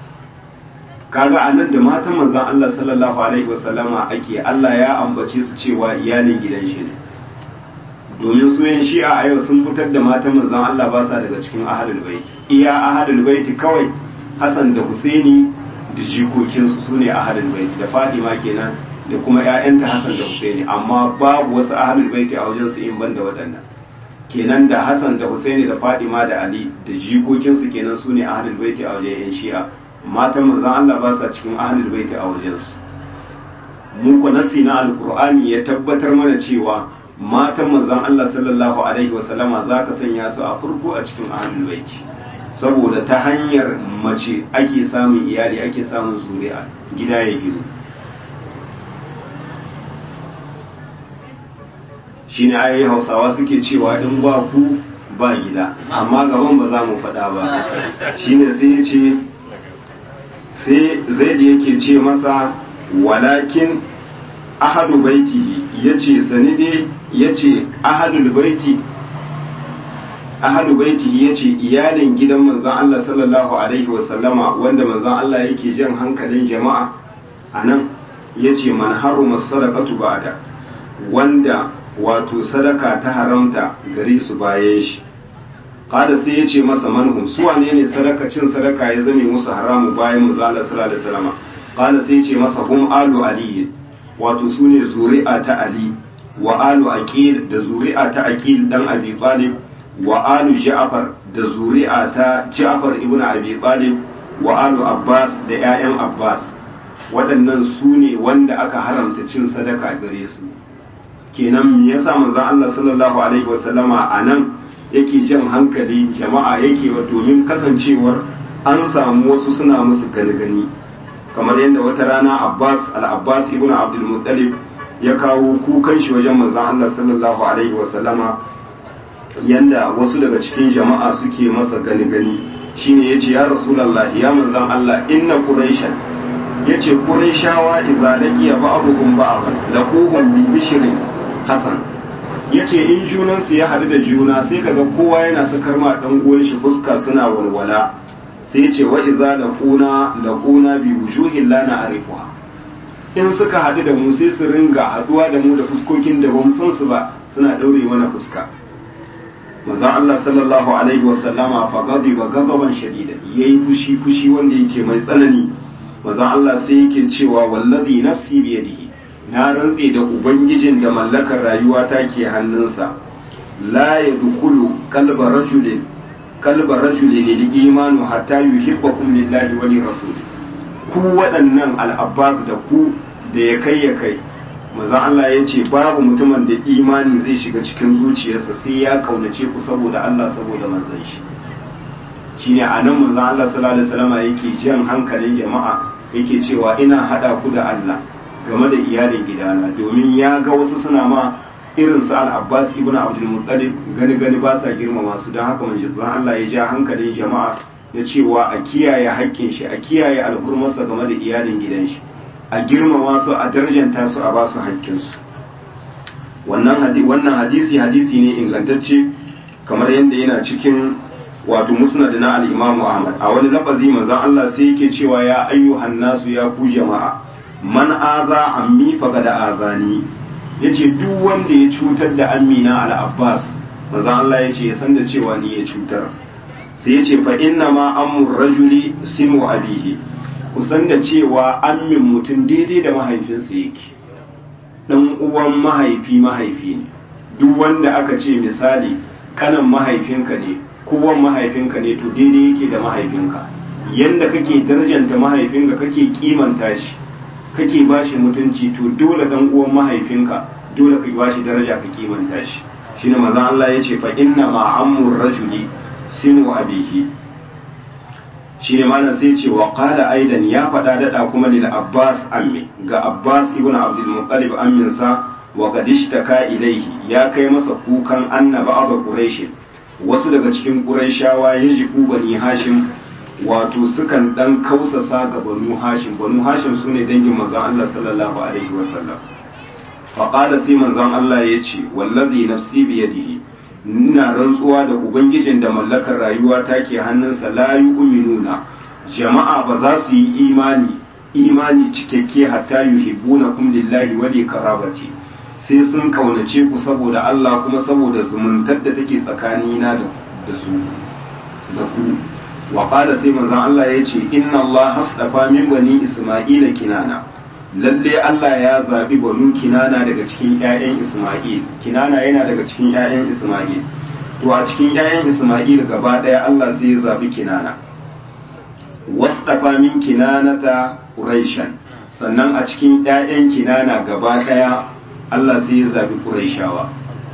kaga anan da matan manzon Allah sallallahu alaihi wasallama ake Allah ya ambace su cewa iyalin gidan shi ne domin su yan shi'a a yau sun fitar da matan manzon Allah ba sa daga cikin ahlul baiti iya ahlul baiti kawai Hassan da Husaini da jikokinsu su ne ahlul baiti da Fatima kenan da kuma ‘ya'yanta Hassan da Husaini amma babu wasu ahalul baiti a wajen su in ban da waɗannan kenan da Hassan da Husaini da Fadima da Ali da jikokinsu kenan su ne ahalul baiti a wajen ‘yan shi'a matan manzon Allah ba sa cikin ahalul baiti a wajen su mun ku nasi na alkur'ani ya tabbatar mana cewa matan manzon Allah sallallahu alaihi wa sallama za ka sanya su a farko a cikin ahalul baiti saboda ta hanyar mace ake samun iyali ake samun zuri'a gida ya gino shine ayoyi hausawa suke cewa in ba ku ba gida amma gaban ba za mu faɗa ba shine sai ya ce sai zaid yake ce masa walakin ahadu baitihi yace sani dai yace ahadul baiti ahadu baitihi yace iyalin gidan manzon Allah sallallahu alaihi wasallama wanda manzon Allah yake jan hankalin jama'a anan yace man haruma sadaqatu ba'da wanda wato sadaka ta haramta gare su bayan shi kada sai yace masa manhum su wane ne sadaka cin sadaka ya zame musu haramu bayan manzon Allah sallallahu alaihi wasallama kada sai yace masa hum alu ali wato sune zuri'a ta ali wa alu aqil da zuri'a ta aqil dan abi talib wa alu ja'far da zuri'a ta ja'far ibn abi talib wa alu abbas da 'ya'yan abbas waɗannan su ne wanda aka haramta cin sadaka gare su kenan me yasa manzon Allah sallallahu alaihi wasallama anan yake jan hankali jama'a yake wa domin kasancewar an samu wasu suna musu gani kamar yadda wata rana Abbas al-Abbas ibn Abdul Muttalib ya kawo kukan shi wajen manzon Allah sallallahu alaihi wasallama yanda wasu daga cikin jama'a suke masa gani-gani shine yace ya rasulullah ya manzon Allah inna quraishan yace quraishawa idza laqiya ba'dhum ba'dhan laquhum bi bishrin hasan yace in junan su ya hadu da juna sai kaga kowa yana sakar ma dan uwan shi fuska suna walwala sai yace wa idza laquna laquna bi wujuhin la na'rifuha in suka hadu da mu sai su ringa haduwa da mu da fuskokin da bamu san su ba suna daure mana fuska manzon Allah sallallahu alaihi wasallama fa ghadiba ghadaban shadida yayi fushi fushi wanda yake mai tsanani manzon Allah sai yake cewa wallazi nafsi bi yadihi na rantse da ubangijin da mallakar rayuwa ta ke hannunsa la yadkhulu qalba rajulin qalba rajulin lil imanu hatta yuhibbakum lillahi wa li rasuli ku waɗannan al-abbas da ku da ya kai ya kai manzon Allah ya ce babu mutumin da imani zai shiga cikin zuciyarsa sai ya kaunace ku saboda Allah saboda manzon shi shine a nan manzon Allah sallallahu alaihi wasallam yake jan hankalin jama'a yake cewa ina hada ku da Allah game da iyalin gidana domin ya ga wasu suna ma irin su al-Abbas ibn Abdul Muttalib gani gani ba sa girmama su don haka manzon Allah ya ja hankalin jama'a da cewa a kiyaye haƙƙin shi a kiyaye alhurmarsa game da iyalin gidan shi a girmama su a darjanta su a ba su haƙƙinsu wannan hadisi hadisi ne ingantacce kamar yadda yana cikin wato musnad na al-Imam Ahmad a wani lafazi manzon Allah sai yake cewa ya ayyuhan nasu ya ku jama'a man aza ammi faqad azani yace duk wanda ya cutar da Amina al-Abbas manzon Allah yace ya san da cewa ni ya cutar sai yace fa inna ma amur rajuli simu abihi kusan da cewa ammin mutum daidai da mahaifinsa yake dan uwan mahaifi mahaifi ne duk wanda aka ce misali kanan mahaifinka ne kowan mahaifinka ne to daidai yake da mahaifinka yanda kake darjanta mahaifinka kake kimanta shi kake bashi mutunci to dole dan uwan mahaifinka dole ka bashi daraja ka kimanta shi shine manzon Allah yace fa inna ma amur rajuli sinu abihi shine malam sai ce wa qala aidan ya faɗa daɗa kuma lil abbas ammi ga abbas ibn abdul muttalib ammin sa wa qad ishtaka ilayhi ya kai masa kukan annaba aba quraish wasu daga cikin quraishawa yajibu bani hashim wato sukan dan kausasa ga banu hashim banu hashim sune dangin manzon Allah sallallahu alaihi wasallam fa qala sai manzon Allah yace wallazi nafsi bi yadihi ina rantsuwa da ubangijin da mallakar rayuwa ta ke hannunsa la yu'minuna jama'a ba za su yi imani imani cikakke hatta yuhibbunakum lillahi wa li karabati sai sun kaunace ku saboda Allah kuma saboda zumuntar da take tsakanina da da su da ku wa qala sai manzon Allah yace inna Allah hasdafa min bani isma'ila kinana lalle Allah ya zaɓi banu kinana daga cikin 'ya'yan Ismail kinana yana daga cikin 'ya'yan Ismail to a cikin 'ya'yan Ismail gaba ɗaya Allah sai ya zaɓi kinana wasdafa min kinanata Quraishan sannan a cikin 'ya'yan kinana gaba ɗaya Allah sai ya zaɓi Quraishawa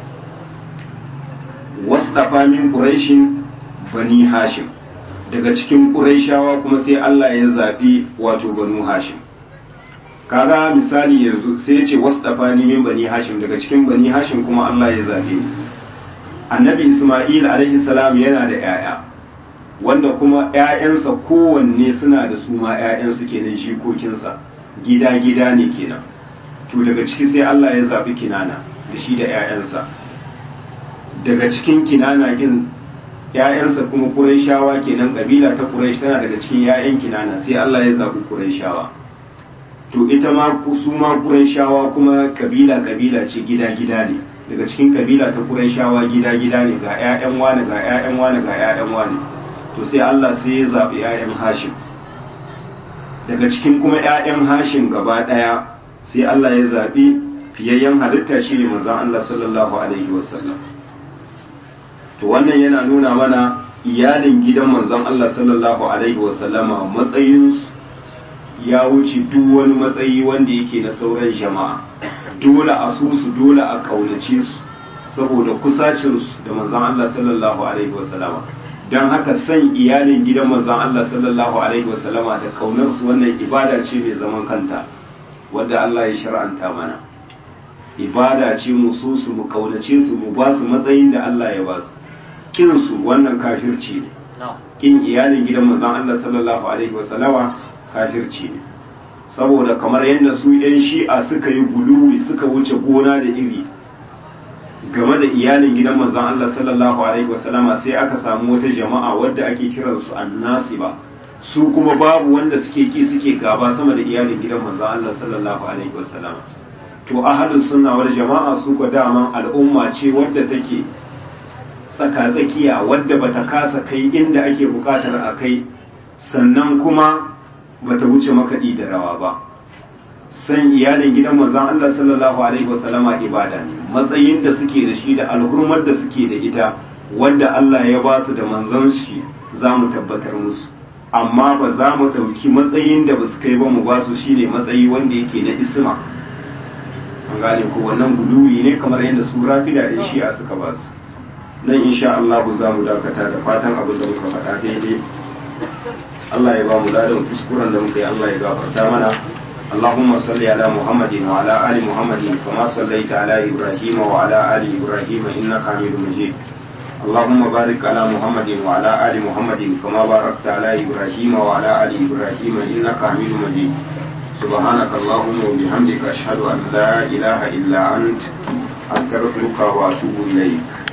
wasdafa min Quraishin bani Hashim daga cikin Quraishawa kuma sai Allah ya zaɓi wato banu Hashim kaga misali yanzu sai ya ce wasu ni min bani hashim daga cikin bani hashim kuma Allah ya zabe ni annabi isma'il alaihi salam yana da yaya wanda kuma 'ya'yansa kowanne suna da su ma 'ya'yansu kenan shikokinsa gida-gida ne kenan to daga ciki sai Allah ya zaɓi kinana da shi da 'ya'yansa daga cikin kinana gin 'ya'yansa kuma ƙurayshawa kenan ƙabila ta ƙuraysh tana daga cikin 'ya'yan kinana sai Allah ya zaɓi ƙurayshawa to ita ma su ma ƙurayshawa kuma ƙabila-ƙabila ce gida-gida ne daga cikin ƙabila ta ƙurayshawa gida-gida ne ga 'ya'yan wani ga 'ya'yan wani ga 'ya'yan wani to sai Allah sai ya zaɓi 'ya'yan hashim daga cikin kuma 'ya'yan hashim gaba ɗaya sai Allah ya zaɓi fiyayyen halitta shi ne manzan Allah sallallahu alaihi wasallam to wannan yana nuna mana iyalin gidan manzan Allah sallallahu alaihi wasallama matsayinsu ya wuce duk wani matsayi wanda yake na sauran jama'a dole a su su dole a kaunace su saboda kusacinsu da manzan Allah sallallahu alaihi wasallama don haka san iyalin gidan manzan Allah sallallahu alaihi wasallama da kaunarsu wannan ibada ce mai zaman kanta wadda Allah ya shar'anta mana ibada ce mu so su mu kaunace su mu ba su matsayin da Allah ya ba su kin su wannan kafirci ne kin iyalin gidan manzan Allah sallallahu alaihi wasallama kafirci ne saboda kamar yadda su yan shi'a suka yi guluwi suka wuce gona da iri game da iyalin gidan manzon Allah sallallahu alaihi wasallama sai aka samu wata jama'a wadda ake kiransu annasiba su kuma babu wanda suke ki suke gaba sama da iyalin gidan manzon Allah sallallahu alaihi wasallama to ahlus sunna wal jama'a su ko daman al'umma ce wadda take tsaka tsakiya wadda bata kasa kai inda ake bukatar a kai sannan kuma bata wuce makaɗi da rawa ba san iyalin gidan manzon Allah sallallahu alaihi wasallama ibada ne matsayin da suke da shi da alhurmar da suke da ita wanda Allah ya ba su da manzon shi za mu tabbatar musu amma ba za mu ɗauki matsayin da ba su kai ba mu ba su shine matsayi wanda yake na isma an gane ko wannan guduwi ne kamar yadda su rafida da shi'a suka ba su nan insha Allah za mu dakata da fatan abin da muka faɗa daidai Allah ya ba mu ladan kuskuren da muka yi Allah ya gafarta mana اللهم صل على محمد وعلى آل محمد كما صليت على إبراهيم وعلى آل إبراهيم إنك حميد مجيد اللهم بارك على محمد وعلى آل محمد كما باركت على إبراهيم وعلى آل إبراهيم إنك حميد مجيد سبحانك اللهم وبحمدك أشهد أن لا إله إلا أنت أستغفرك وأتوب إليك